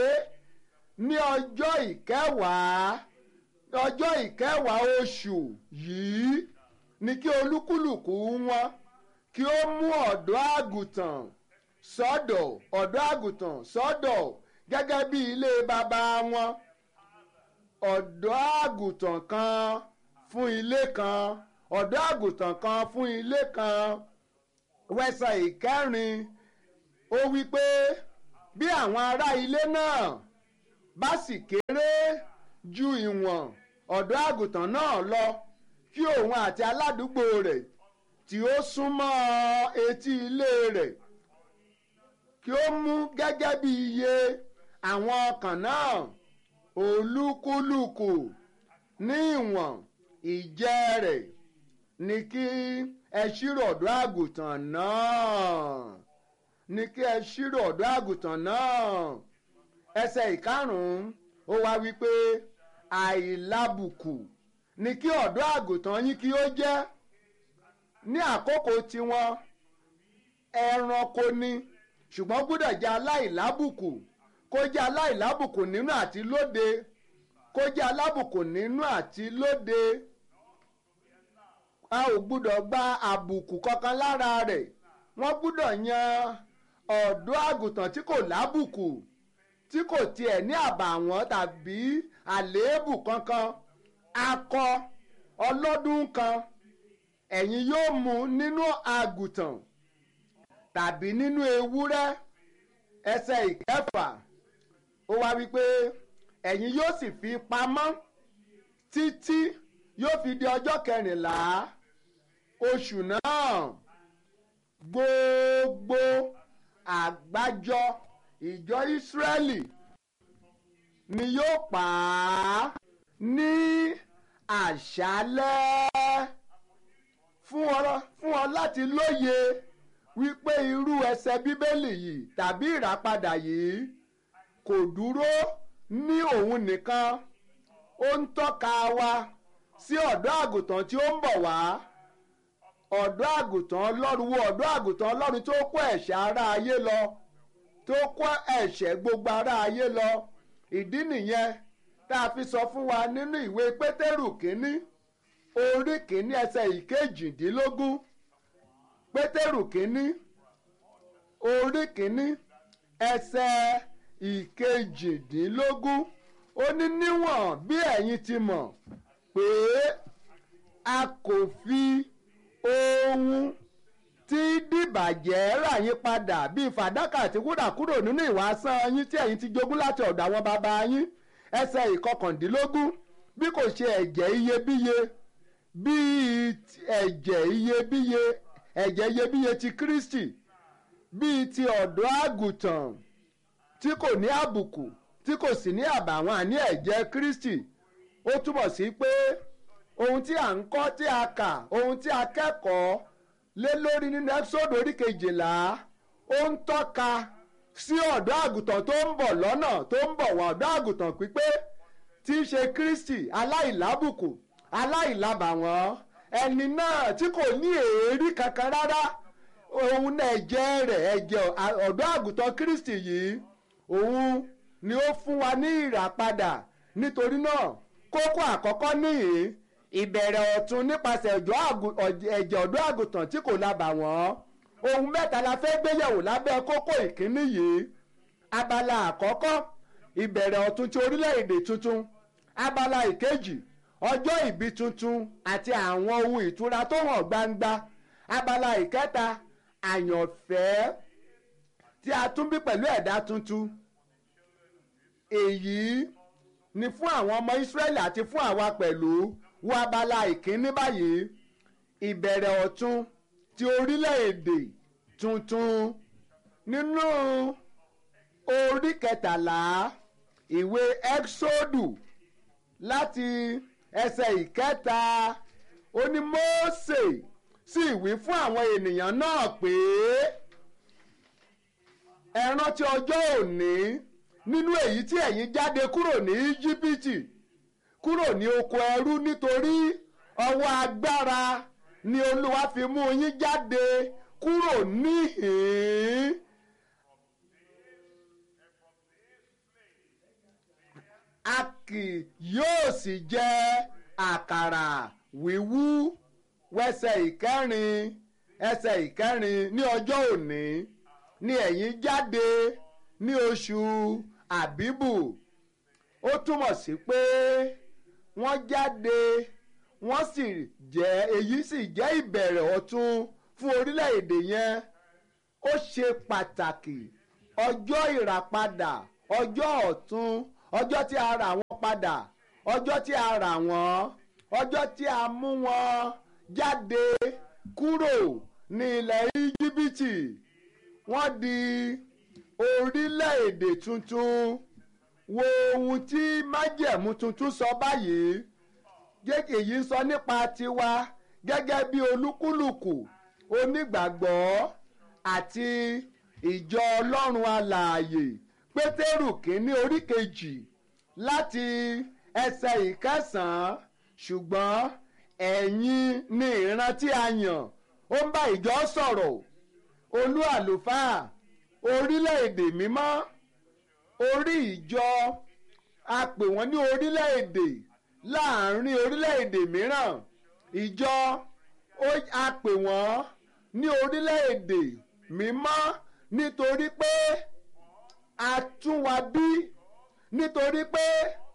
Speaker 4: ní ọjọ́ ìkẹwàá ọjọ́ ìkẹwàá oṣù yìí ni kí olúkúlùkù wọn kí ó mú ọ̀dọ́ àgùntàn sọ́dọ̀ ọ̀dọ́ àgùntàn sọ́dọ̀ gẹ́gẹ́ bí ilé bàbá wọn ọ̀dọ́ àgùntàn kan fún ilé kan ọ̀dọ́ àgùntàn kan fún ilé kan wẹ́sẹ̀ ìkẹrin ó wí pé bí àwọn ará ilé náà bá sì kéré ju ìwọ̀n ọ̀dọ́ àgùntàn náà lọ kí òun àti aládùúgbò rẹ̀ tí ó súnmọ́ etí ilé rẹ̀ kí ó mú gẹ́gẹ́ bí iye àwọn ọkàn náà olúkúlùkù ní ìwọ̀n ìjẹ́ rẹ̀ ní kí ẹ ṣírò ọ̀dọ́ àgùntàn náà ní kí ẹ ṣírò ọ̀dọ́ àgùntàn náà ẹsẹ̀ ìkarùn-ún ó wá wípé àìlábùkù ní kí ọ̀dọ́ àgùntàn yín kí ó jẹ́ ní àkókò tiwọn ẹranko ni ṣùgbọ́n gbọ́dọ̀ jẹ́ aláìlábùkù kó jẹ́ aláìlábùkù nínú àti lóde kó jẹ́ alábùkù nínú àti lóde a ò gbọ́dọ̀ gba àbùkù kankan lára rẹ̀ wọ́n gbọ́dọ̀ yan ọ̀dọ́ àgùntàn tí kò lábùkù tí kò tiẹ̀ ní àbàwọ́n tàbí àléébù kankan akọ ọlọ́dún kan ẹ̀yin yóò mú nínú àgùntàn tàbí nínú ewúrẹ́ ẹsẹ̀ ìkẹfà ó wá wípé ẹ̀yin yóò sì fi pamọ́ títí yóò fi di ọjọ́ kẹrìnlá oṣù náà gbogbo àgbájọ ìjọ ìsírẹ́lì ni yóò pa á ní àṣálẹ́ fún ọ fún ọ láti lóye wípé irú ẹsẹ̀ bíbélì yìí tàbí ìràpadà yìí kò dúró ní òun nìkan ó ń tọ́ka wa sí ọ̀dọ́ àgùntàn tí ó ń bọ̀ wá ọ̀dọ́ àgùntàn ọlọ́run wo ọ̀dọ́ àgùntàn ọlọ́run tó kó ẹ̀ṣẹ̀ ara ayé lọ tó kó ẹ̀ṣẹ̀ gbogbo ara ayé lọ ìdí nìyẹn tá a fi sọ fún wa nínú ìwé pétérù kínní orí kínní ẹsẹ̀ ìkejìdínlógún pétérù kínní orí kínní ẹsẹ̀ ìkejìdínlógún ó ní níwọ̀n bí ẹ̀yin ti mọ̀ pé a kò fi ohun tí dìbàjẹ́ rà yín padà bíi fàdákà àti wúrà kúrò nínú ìwà asán yín tí ẹ̀yin ti jogún láti ọ̀dọ̀ àwọn bàbá yín ẹsẹ̀ ìkọkàndínlógún bí kò ṣe ẹ̀jẹ̀ iyebíye bíi ẹ̀jẹ̀ iyebíye ẹ̀jẹ̀ iyebíye ti Kristi bíi ti ọ̀dọ́ àgùntàn tí kò ní àbùkù tí kò sì ní àbàwọ́n àní ẹ̀jẹ̀ Kristi ó túbọ̀ sí pé ohun tí à ń kọ́ tí a kà ohun tí a kẹ́kọ̀ọ́ lé lórí nínú ẹ́písọ́dù orí kejìlá ó ń tọ́ka sí ọ̀dọ́ àgùntàn tó ń bọ̀ lọ́nà tó ń bọ̀ wá ọ̀dọ́ àgùntàn pípé tí í ṣe Kristi aláìlábùkù aláìlábàwọ́n ẹni náà tí kò ní èérí kankan rárá òun náà ẹ̀jẹ̀ rẹ̀ ẹ̀jẹ̀ ọ̀dọ́ àgùntàn Kristi yìí òun ni ó fún wa ní ìràpadà nítorí náà kókó àkọ́kọ́ nìyí ìbẹ̀rẹ̀ ọ̀tun nípasẹ̀ ẹ̀jẹ̀ ọ̀dọ́ àgùntàn tí kò lábàwọ́n ohun mẹ́ta la fẹ́ gbéyẹ̀wò lábẹ́ kókó ìkíní yìí abala àkọ́kọ́ ìbẹ̀rẹ̀ ọ̀tun ti orílẹ̀-èdè tuntun abala ìkejì ọjọ́ ìbí tuntun àti àwọn ohun ìtura tó hàn gbangba abala ìkẹta àyànfẹ́ tí a tún bí pẹ̀lú ẹ̀dá tuntun èyí ni fún àwọn ọmọ Ísírẹ́lì àti fún àwa pẹ̀lú wo abala ìkíní báyìí ìbẹ̀rẹ̀ ọ̀tun ti orílẹ̀-èdè tuntun nínú orí kẹtàlá ìwé Ẹ́ksódù láti ẹsẹ̀ ìkẹta ó ní Mósè sì wí fún àwọn ènìyàn náà pé ẹ rántí ọjọ́ òní nínú èyí tí ẹ̀yin jáde kúrò ní Íjíbítì kúrò ní oko ẹrú nítorí ọwọ́ agbára ni Olúwa fi mú yín jáde kúrò níhìn-ín. a kì yóò sì jẹ àkàrà wíwú wẹsẹ̀ ìkẹrin ẹsẹ̀ ìkẹrin ní ọjọ́ òní ni ẹ̀yin jáde ní oṣù àbíbù ó túmọ̀ sí pé wọ́n jáde wọ́n sì jẹ́ èyí sì jẹ́ ìbẹ̀rẹ̀ ọ̀tun fún orílẹ̀-èdè yẹn ó ṣe pàtàkì ọjọ́ ìràpadà ọjọ́ ọ̀tun ọjọ́ tí a rà wọ́n padà ọjọ́ tí a rà wọ́n ọjọ́ tí a mú wọn jáde kúrò ní ilẹ̀ íjíbítì wọ́n di orílẹ̀-èdè tuntun wo ohun tí májẹ̀mú tuntun sọ báyìí gẹ́gẹ́ yìí ń sọ nípa tiwa gẹ́gẹ́ bí olúkúlùkù onígbàgbọ́ àti ìjọ ọlọ́run alààyè pétérù kínní orí kejì láti ẹsẹ̀ ìkẹsàn-án ṣùgbọ́n ẹ̀yin ni ìran tí a yàn ó ń bá ìjọ sọ̀rọ̀ olú àlùfáà orílẹ̀-èdè mímọ́ orí ìjọ a pè wọ́n ní orílẹ̀-èdè láàrin orílẹ̀-èdè mìíràn ìjọ a pè wọ́n ní orílẹ̀-èdè mímọ́ nítorí pé a tún wa bí nítorí pé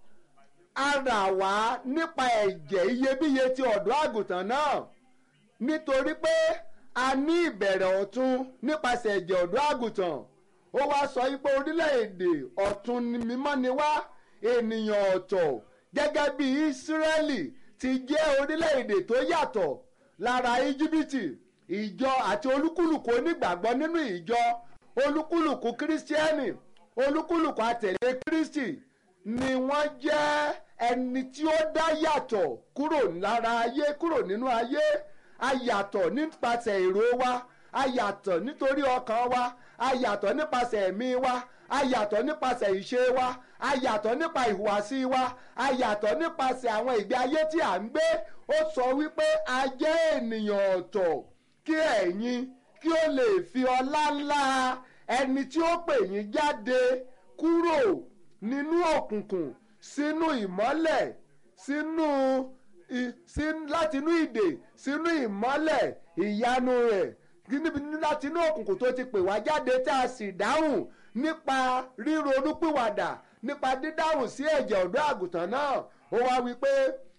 Speaker 4: a rà wá nípa ẹ̀jẹ̀ iyebíye ti ọ̀dọ́ àgùntàn náà nítorí pé a ní ìbẹ̀rẹ̀ ọ̀tun nípasẹ̀ ẹ̀jẹ̀ ọ̀dọ́ àgùntàn ó wá sọ pé orílẹ̀-èdè ọ̀tun mímọ́ ni wá ènìyàn ọ̀tọ̀ gẹ́gẹ́ bí Ísírẹ́lì ti jẹ́ orílẹ̀-èdè tó yàtọ̀ lára íjíbítì ìjọ àti olúkúlùkù onígbàgbọ́ nínú ìjọ olúkúlùkù kírísítíẹ́nì olúkúlùkù àtẹ̀lé kírísítì ni wọ́n jẹ́ ẹni tí ó dá yàtọ̀ kúrò lára ayé kúrò nínú ayé a yàtọ̀ nípasẹ̀ èrò wa a yàtọ̀ nítorí ọkàn wa a yàtọ̀ nípasẹ̀ ẹ̀mí wa a yàtọ̀ nípasẹ̀ ìṣe wa a yàtọ̀ nípa ìhùwàsí wa a yàtọ̀ nípasẹ̀ àwọn ìgbé ayé tí à ń gbé ó sọ wípé a jẹ́ ènìyàn ọ̀tọ̀ kí ẹ̀yin kí ó lè fi ọlá ńlá ẹni tí ó pè yín jáde kúrò nínú òkùnkùn sínú ìmọ́lẹ̀ sínú láti inú ìdè sínú ìmọ́lẹ̀ ìyanu rẹ̀ níbi láti inú òkùnkùn tó ti pè wá jáde tá a sì dáhùn nípa ríronúpìwàdà nípa dídáhùn sí ẹ̀jẹ̀ ọ̀dọ́ àgùntàn náà ó wá wí pé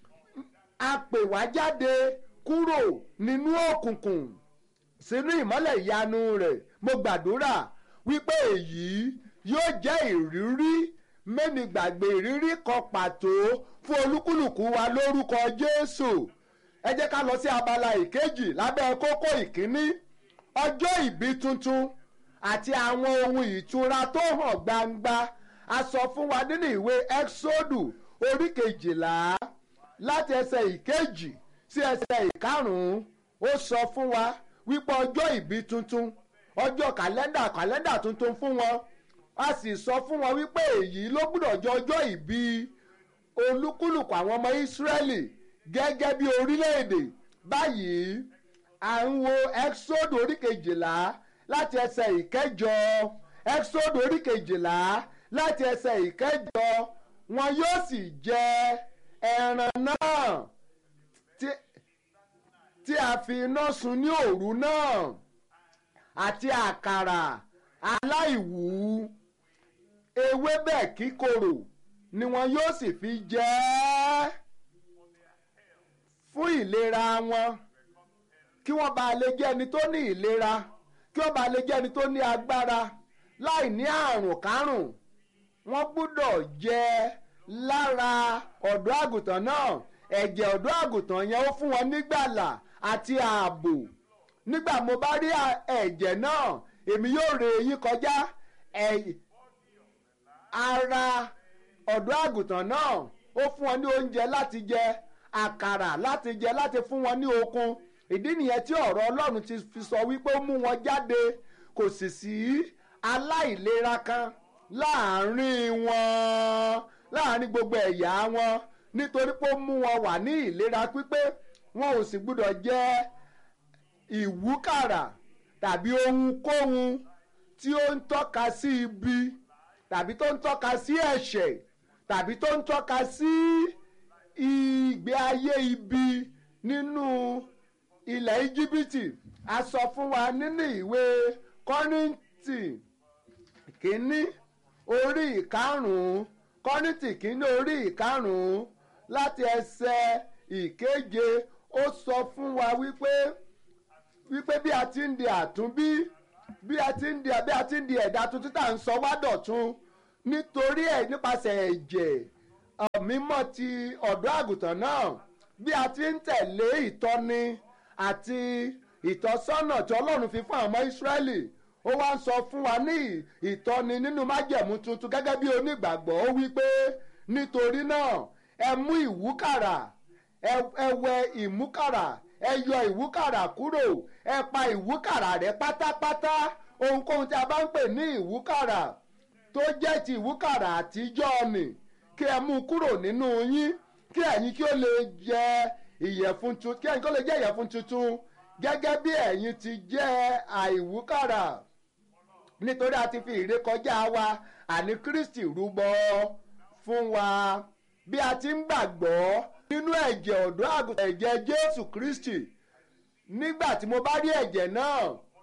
Speaker 4: a pè wá jáde kúrò nínú òkùnkùn sínú ìmọ́lẹ̀ ìyanu rẹ̀ mo gbàdúrà wípé èyí yóò jẹ́ ìrírí mẹ́ni gbàgbé ìrírí kan pàtó fún olúkúlùkù wa lórúkọ Jésù ẹ jẹ́ ká lọ sí abala ìkejì lábẹ́ kókó ìkíní ọjọ́ ìbí tuntun àti àwọn ohun ìtura tó hàn gbangba a sọ fún wa nínú ìwé Ẹ́ksódù orí kejìlá láti ẹsẹ̀ ìkejì sí ẹsẹ̀ ìkarùn-ún ó sọ fún wa wípé ọjọ́ ìbí tuntun ọjọ́ kàlẹ́ndà kàlẹ́ndà tuntun fún wọn a sì sọ fún wọn wípé èyí ló gbúdọ̀ jẹ́ ọjọ́ ìbí olúkúlùkù àwọn ọmọ Ísírẹ́lì gẹ́gẹ́ bí orílẹ̀-èdè báyìí à ń wo Ẹ́ksódù orí kejìlá láti ẹsẹ̀ ìkẹjọ Ẹ́ksódù orí kejìlá láti ẹsẹ̀ ìkẹjọ wọn yóò sì jẹ ẹran náà tí a fi iná sun ní òru náà àti àkàrà aláìwú ewébẹ̀ kíkorò ni wọn yóò sì fi jẹ ẹ́ fún ìlera wọn kí wọ́n bá lè jẹ́ ẹni tó ní ìlera kí wọ́n bá lè jẹ́ ẹni tó ní agbára láì ní àrùn kárùn wọ́n gbúdọ̀ jẹ lára ọ̀dọ́ àgùntàn náà ẹ̀jẹ̀ ọ̀dọ́ àgùntàn yẹn ó fún wọn nígbàlà àti ààbò nígbà mo bá rí à- ẹ̀jẹ̀ náà èmi yóò rè yín kọjá ẹ̀- ara ọ̀dọ́ àgùntàn náà ó fún wọn ní oúnjẹ láti jẹ àkàrà láti jẹ láti fún wọn ní okun ìdí nìyẹn tí ọ̀rọ̀ ọlọ́run ti fi sọ wípé ó mú wọn jáde kò sì sí aláìlera kan láàárín wọn láàárín gbogbo ẹ̀yà wọn nítorí pé ó mú wọn wà ní ìlera pípé wọn ò sì gbúdọ̀ jẹ ìwúkàrà tàbí ohunkóhun tí ó ń tọ́ka sí ibi tàbí tó ń tọ́ka sí ẹ̀ṣẹ̀ tàbí tó ń tọ́ka sí ìgbé ayé ibi nínú ilẹ̀ íjíbítì a sọ fún wa nínú ìwé kọ́rìntì kínní orí ìkarùn-ún kọ́rìntì kínní orí ìkarùn-ún láti ẹsẹ̀ ìkeje ó sọ fún wa wípé wípé bí a ti ń di àtúnbí bí a ti ń di bí a ti ń di ẹ̀dá tuntun tá à ń sọ wá dọ̀tun nítorí ẹ̀ nípasẹ̀ ẹ̀jẹ̀ ọ̀, mímọ́ ti ọ̀dọ́ àgùntàn náà bí a ti ń tẹ̀lé ìtọ́ni àti ìtọ́sọ́nà tí ọlọ́run fi fún àwọn ọmọ ìsírẹ́lì ó wá ń sọ fún wa ní ìtọ́ni nínú májẹ̀mú tuntun gẹ́gẹ́ bí onígbàgbọ́ ó wí pé nítorí náà ẹ mú ìwúkàrà ẹ ẹ wẹ ìmúkàrà ẹ yọ ìwúkàrà kúrò ẹ pa ìwúkàrà rẹ pátápátá ohunkóhun tí a bá ń pè ní ìwúkàrà tó jẹ́ ti ìwúkàrà àtijọ́ ni kí ẹ mú kúrò nínú yín kí ẹ̀yin kí ó lè jẹ ìyẹ̀fun tuntun kí ẹ̀yin kí ó lè jẹ ìyẹ̀fun tuntun gẹ́gẹ́ bí ẹ̀yin ti jẹ́ àìwúkàrà nítorí a ti fi ìrékọjá wa àní Kristi rúbọ fún wa bí a ti ń gbàgbọ́ nínú ẹ̀jẹ̀ ọ̀dọ́ àgùntàn ẹ̀jẹ̀ Jésù Kristi nígbà tí mo bá rí ẹ̀jẹ̀ náà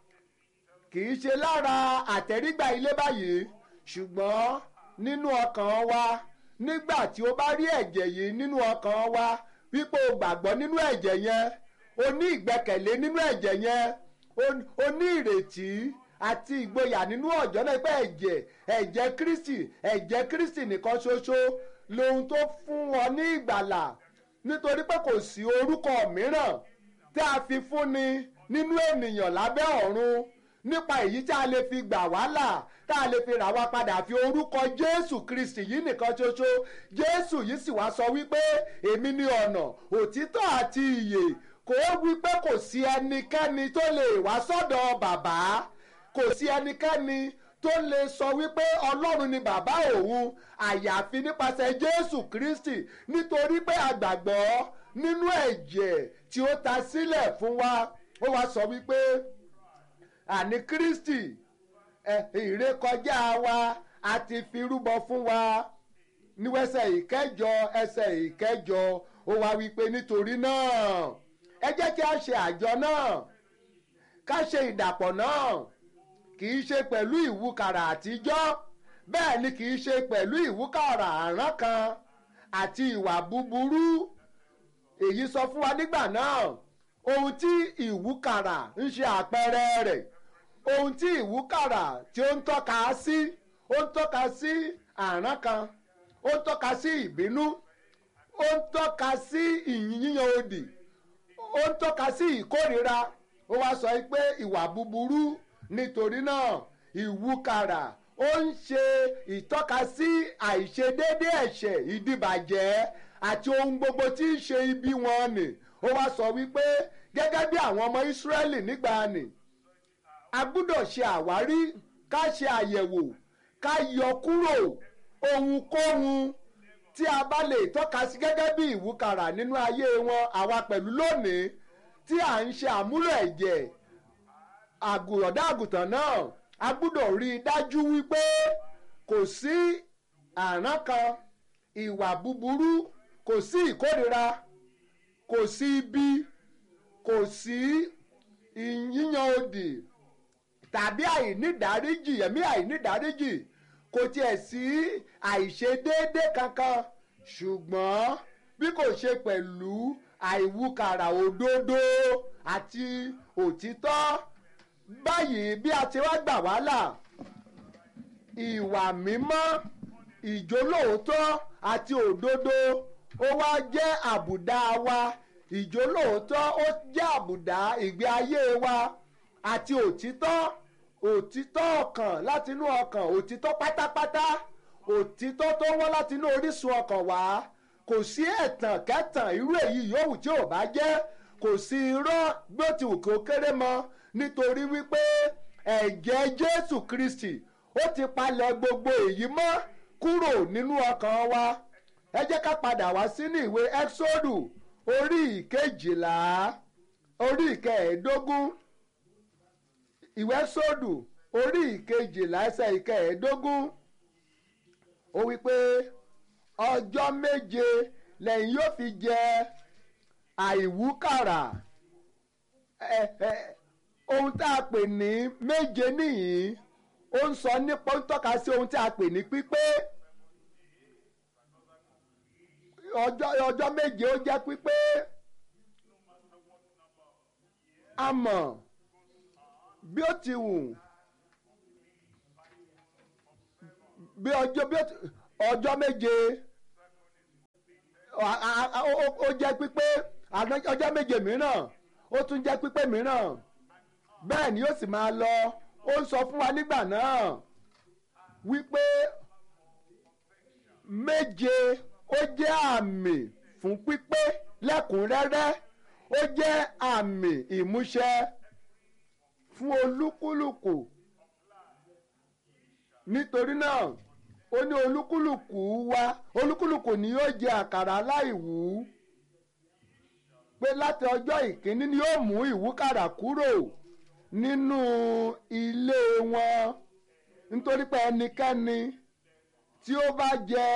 Speaker 4: kì í ṣe lára àtẹ̀rígbà ilé báyìí ṣùgbọ́n nínú ọkàn wa nígbà tí o bá rí ẹ̀jẹ̀ yìí nínú ọkàn wa wípé o gbàgbọ́ nínú ẹ̀jẹ̀ yẹn o ní ìgbẹ́kẹ̀lé nínú ẹ̀jẹ̀ yẹn o- o ní ìrètí àti ìgboyà nínú ọ̀jọ́ náà pé ẹ̀jẹ̀ ẹ̀jẹ̀ Kristi ẹ̀jẹ̀ Kristi nìkan ṣoṣo lohun tó fún wọn ní ìgbàlà nítorí pé kò sí orúkọ mìíràn tí a fi fúnni nínú ènìyàn lábẹ́ ọ̀run nípa èyí tí a lè fi gbà wá là tá a lè fi rà wá padà fi orúkọ Jésù Kristi yìí nìkan ṣoṣo Jésù yìí sì wá sọ wípé èmi ni ọ̀nà òtítọ́ àti ìyè kò wípé kò sí ẹnikẹ́ni tó lè wá sọ́dọ̀ bàbá kò sí ẹnikẹ́ni tó lè sọ wípé ọlọ́run ni bàbá òun àyàfi nípasẹ̀ jésù kristi nítorí pé a gbàgbọ́ nínú ẹ̀jẹ̀ tí ó ta sílẹ̀ fún wa ó wá sọ wípé àní kristi ẹ, ìrékọjá wa a ti fi rúbọ fún wa níwẹ̀sẹ̀ ìkẹjọ ẹsẹ̀ ìkẹjọ ó wá wípé nítorí náà ẹ jẹ́ kí a ṣe àjọ náà ká ṣe ìdàpọ̀ náà kì í ṣe pẹ̀lú ìwúkàrà àtijọ́ bẹ́ẹ̀ ni kì í ṣe pẹ̀lú ìwúkàrà àrán kan àti ìwà búburú èyí sọ fún wa nígbà náà ohun tí ìwúkàrà ń ṣe àpẹẹrẹ rẹ̀ ohun tí ìwúkàrà tí ó ń tọ́ka sí ó ń tọ́ka sí àrán kan ó ń tọ́ka sí ìbínú ó ń tọ́ka sí ìyíyan òdì ó ń tọ́ka sí ìkórira ó wá sọ pé ìwà búburú nítorí náà ìwúkàrà ó ń ṣe ìtọ́ka sí àìṣedéédé ẹ̀ṣẹ̀ ìdìbàjẹ́ àti ohun gbogbo tí ń ṣe ibi wọn nì ó wá sọ wípé gẹ́gẹ́ bí àwọn ọmọ Ísírẹ́lì nígbà nì a gbúdọ̀ ṣe àwárí ká ṣe àyẹ̀wò ká yọ kúrò ohunkóhun tí a bá lè tọ́ka sí gẹ́gẹ́ bí ìwúkàrà nínú ayé wọn àwa pẹ̀lú lónìí tí à ń ṣe àmúlò ẹ̀jẹ̀ àgùrọ̀dá àgùntàn náà a gbúdọ̀ rí i dájú wípé kò sí àrán kan ìwà búburú kò sí ìkórira kò sí ibi kò sí ìyíyan òdì tàbí àìnídáríjì ẹ̀mí àìnídáríjì kò tiẹ̀ sí àìṣedéédé kankan ṣùgbọ́n bí kò ṣe pẹ̀lú àìwúkàrà òdodo àti òtítọ́ báyìí bí a ti wá gbà wá là ìwà mímọ́ ìjólóòótọ́ àti òdodo ó wá jẹ́ àbùdá wa ìjólóòótọ́ ó jẹ́ àbùdá ìgbé ayé wa àti òtítọ́ òtítọ́ ọkàn látinú ọkàn òtítọ́ pátápátá òtítọ́ tó wọ́n látinú orísun ọkàn wá kò sí ẹ̀tàn kẹ́tàn irú èyí yòówù tí ò bá jẹ́ kò sí irọ́ bí ó ti wù kí ó kéré mọ́ nítorí wípé ẹ̀jẹ̀ Jésù Kristi ó ti palẹ̀ gbogbo èyí mọ́ kúrò nínú ọkàn wa ẹ jẹ́ ká padà wá sínú ìwé Ẹ́xódù orí ìkejìlá orí ìkẹẹ̀ẹ́dógún ìwé Ẹ́xódù orí ìkejìlá ẹsẹ̀ ìkẹẹ̀ẹ́dógún ó wí pé ọjọ́ méje lẹ́yìn yóò fi jẹ àìwúkàrà ẹ ẹ ohun tá a pè ní méje nìyí ó ń sọ nípa ó ń tọ́ka sí ohun tí a pè ní pípé ọjọ́ ọjọ́ méje ó jẹ́ pípé a mọ̀ bí ó ti wù bí ọjọ́ bí ó ti ọjọ́ méje ó jẹ́ pípé ọjọ́ méje mìíràn ó tún jẹ́ pípé mìíràn bẹ́ẹ̀ ni yóò sì máa lọ ó ń sọ fún wa nígbà náà wípé méje ó jẹ́ àmì fún pípé lẹ́kùnrẹ́rẹ́ ó jẹ́ àmì ìmúṣẹ fún olúkúlùkù nítorí náà ó ní olúkúlùkù wa olúkúlùkù ni yóò jẹ àkàrà aláìwú pé láti ọjọ́ ìkíní ni yóò mú ìwúkàrà kúrò nínú ilé wọn nítorí pé ẹnikẹ́ni tí ó bá jẹ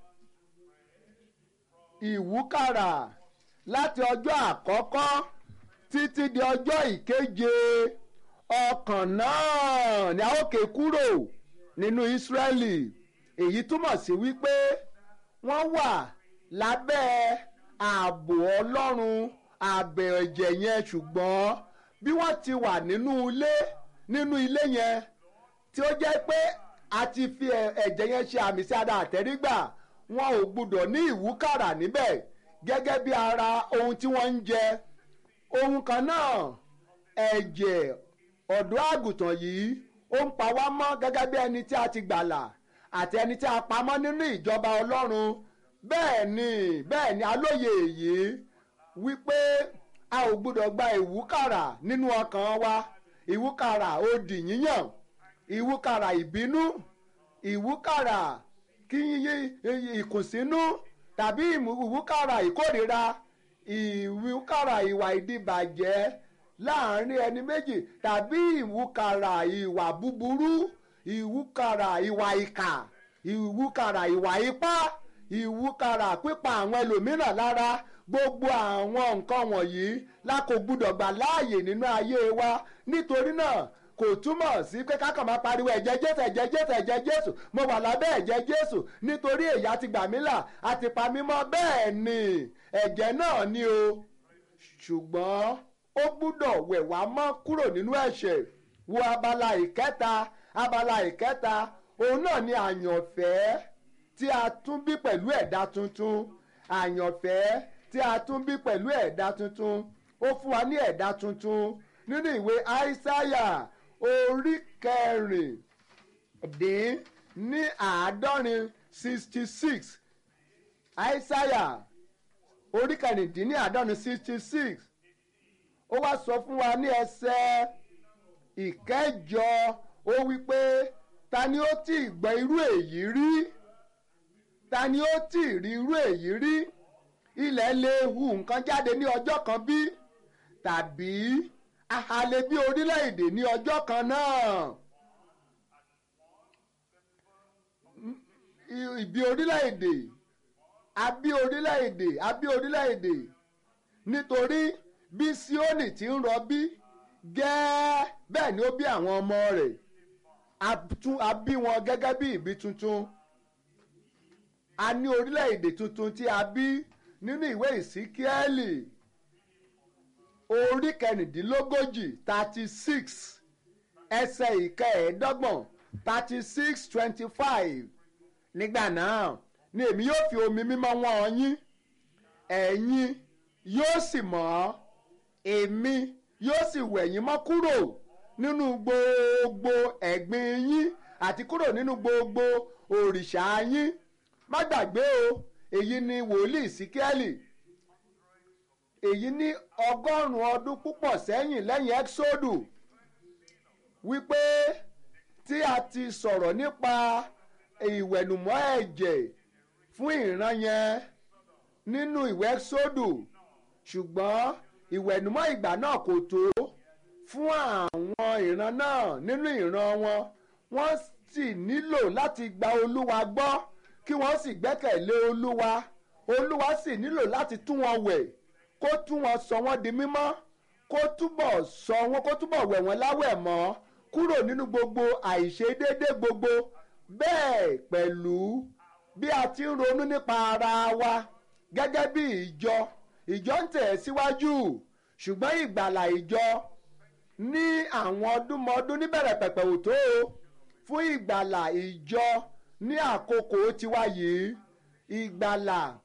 Speaker 4: ìwúkàrà láti ọjọ́ àkọ́kọ́ títí di ọjọ́ ìkeje ọkàn náà ni a ó ké kúrò nínú Ísírẹ́lì èyí túmọ̀ sí wípé wọ́n wà lábẹ́ ààbò Ọlọ́run ààbẹ̀ ẹ̀jẹ̀ yẹn ṣùgbọ́n bí wọ́n ti wà nínú ilé nínú ilé yẹn tí ó jẹ́ pé a ti fi ẹ̀jẹ̀ yẹn ṣe àmì sí ara àtẹ́rígbà wọn ò gbúdọ̀ ní ìwúkàrà níbẹ̀ gẹ́gẹ́ bí ara ohun tí wọ́n ń jẹ ohun kan náà ẹ̀jẹ̀ ọ̀dọ́ àgùntàn yìí ó ń pa wá mọ́ gẹ́gẹ́ bí ẹni tí a ti gbàlà àti ẹni tí a pamọ́ nínú ìjọba Ọlọ́run bẹ́ẹ̀ ni bẹ́ẹ̀ ni alóye èyí wípé a ò gbúdọ̀ gba ìwúkàrà nínú ọkàn wa ìwúkàrà òdì yíyàn ìwúkàrà ìbínú ìwúkàrà kí ìkùnsínú tàbí ìwúkàrà ìkórìíra ìwúkàrà ìwà ìdìbàjẹ́ láàrin ẹni méjì tàbí ìwúkàrà ìwà búburú ìwúkàrà ìwà ìkà ìwúkàrà ìwà ipá ìwúkàrà pípa àwọn ẹlòmíràn lára gbogbo àwọn nǹkan wọ̀nyí la kò gbúdọ̀ gbà láàyè nínú ayé wa nítorí náà kò túmọ̀ sí pé ká kàn máa pariwo ẹ̀jẹ̀ jésù ẹ̀jẹ̀ jésù ẹ̀jẹ̀ jésù mo wà lábẹ́ ẹ̀jẹ̀ jésù nítorí èyí àti gbà mí là àti pa mí mọ́ bẹ́ẹ̀ ni ẹ̀jẹ̀ náà ni o ṣùgbọ́n ó gbúdọ̀ wẹ̀ wá mọ́ kúrò nínú ẹ̀ṣẹ̀ wo abala ìkẹta abala ìkẹta òun náà ni àyànfẹ́ tí a tún bí pẹ̀lú ẹ̀dá tuntun àyànfẹ́ tí a tún bí pẹ̀lú ẹ̀dá tuntun ó fún wa ní ẹ̀dá tuntun nínú ìwé aísáyà orí kẹrìndín ní àádọ́rin sixty six aísáyà orí kẹrìndín ní àádọ́rin sixty six ó wá sọ fún wa ní ẹsẹ̀ ìkẹjọ ó wí pé ta ni ó tí ì gbọ́ irú èyí rí ta ni ó tí ì rí irú èyí rí ilẹ̀ lè hu nǹkan jáde ní ọjọ́ kan bí tàbí ahalẹ̀ bí orílẹ̀-èdè ní ọjọ́ kan náà ìbí orílẹ̀-èdè abí orílẹ̀-èdè abí orílẹ̀-èdè nítorí bí Síónì ti ń rọbí gẹ́ẹ́ bẹ́ẹ̀ ni ó bí àwọn ọmọ rẹ̀ a tún- a bí wọn gẹ́gẹ́ bí ìbí tuntun a ní orílẹ̀-èdè tuntun tí a bí nínú ìwé ìsíkíẹ́lì orí kẹrìndínlógójì thirty six ẹsẹ̀ ìkẹẹ̀ẹ́dọ́gbọ̀n thirty six twenty five nígbà náà ni èmi yóò fi omi mímọ́ wọ́n yín ẹ̀yin yóò sì mọ́ èmi yóò sì wẹ̀ yín mọ́ kúrò nínú gbogbo ẹ̀gbin yín àti kúrò nínú gbogbo òrìṣà yín má gbàgbé o èyí ni wòlíì síkẹ́lì èyí ní ọgọ́rùn-ún ọdún púpọ̀ sẹ́yìn lẹ́yìn ẹ́xódù wípé tí a ti sọ̀rọ̀ nípa ìwẹ̀nùmọ́ ẹ̀jẹ̀ fún ìran yẹn nínú ìwé ẹ́xódù ṣùgbọ́n ìwẹ̀nùmọ́ ìgbà náà kò tó fún àwọn ìran náà nínú ìran wọn wọ́n sì nílò láti gba olúwa gbọ́ kí wọ́n sì gbẹ́kẹ̀lé olúwa olúwa sì nílò láti tún wọn wẹ̀ kó tún wọn sọ wọ́n di mímọ́ kó túbọ̀ sọ wọ́n kó túbọ̀ wẹ̀ wọ́n láwẹ̀ mọ́ kúrò nínú gbogbo àìṣedéédé gbogbo bẹ́ẹ̀ pẹ̀lú bí a ti ń ronú nípa ara wa gẹ́gẹ́ bí ìjọ ìjọ ń tẹ̀ síwájú ṣùgbọ́n ìgbàlà ìjọ ní àwọn ọdúnmọ́ọdún níbẹ̀rẹ̀ pẹ̀pẹ̀ ò tó o fún ìgbàlà ìjọ ní àkókò tiwa yìí ìgbàlà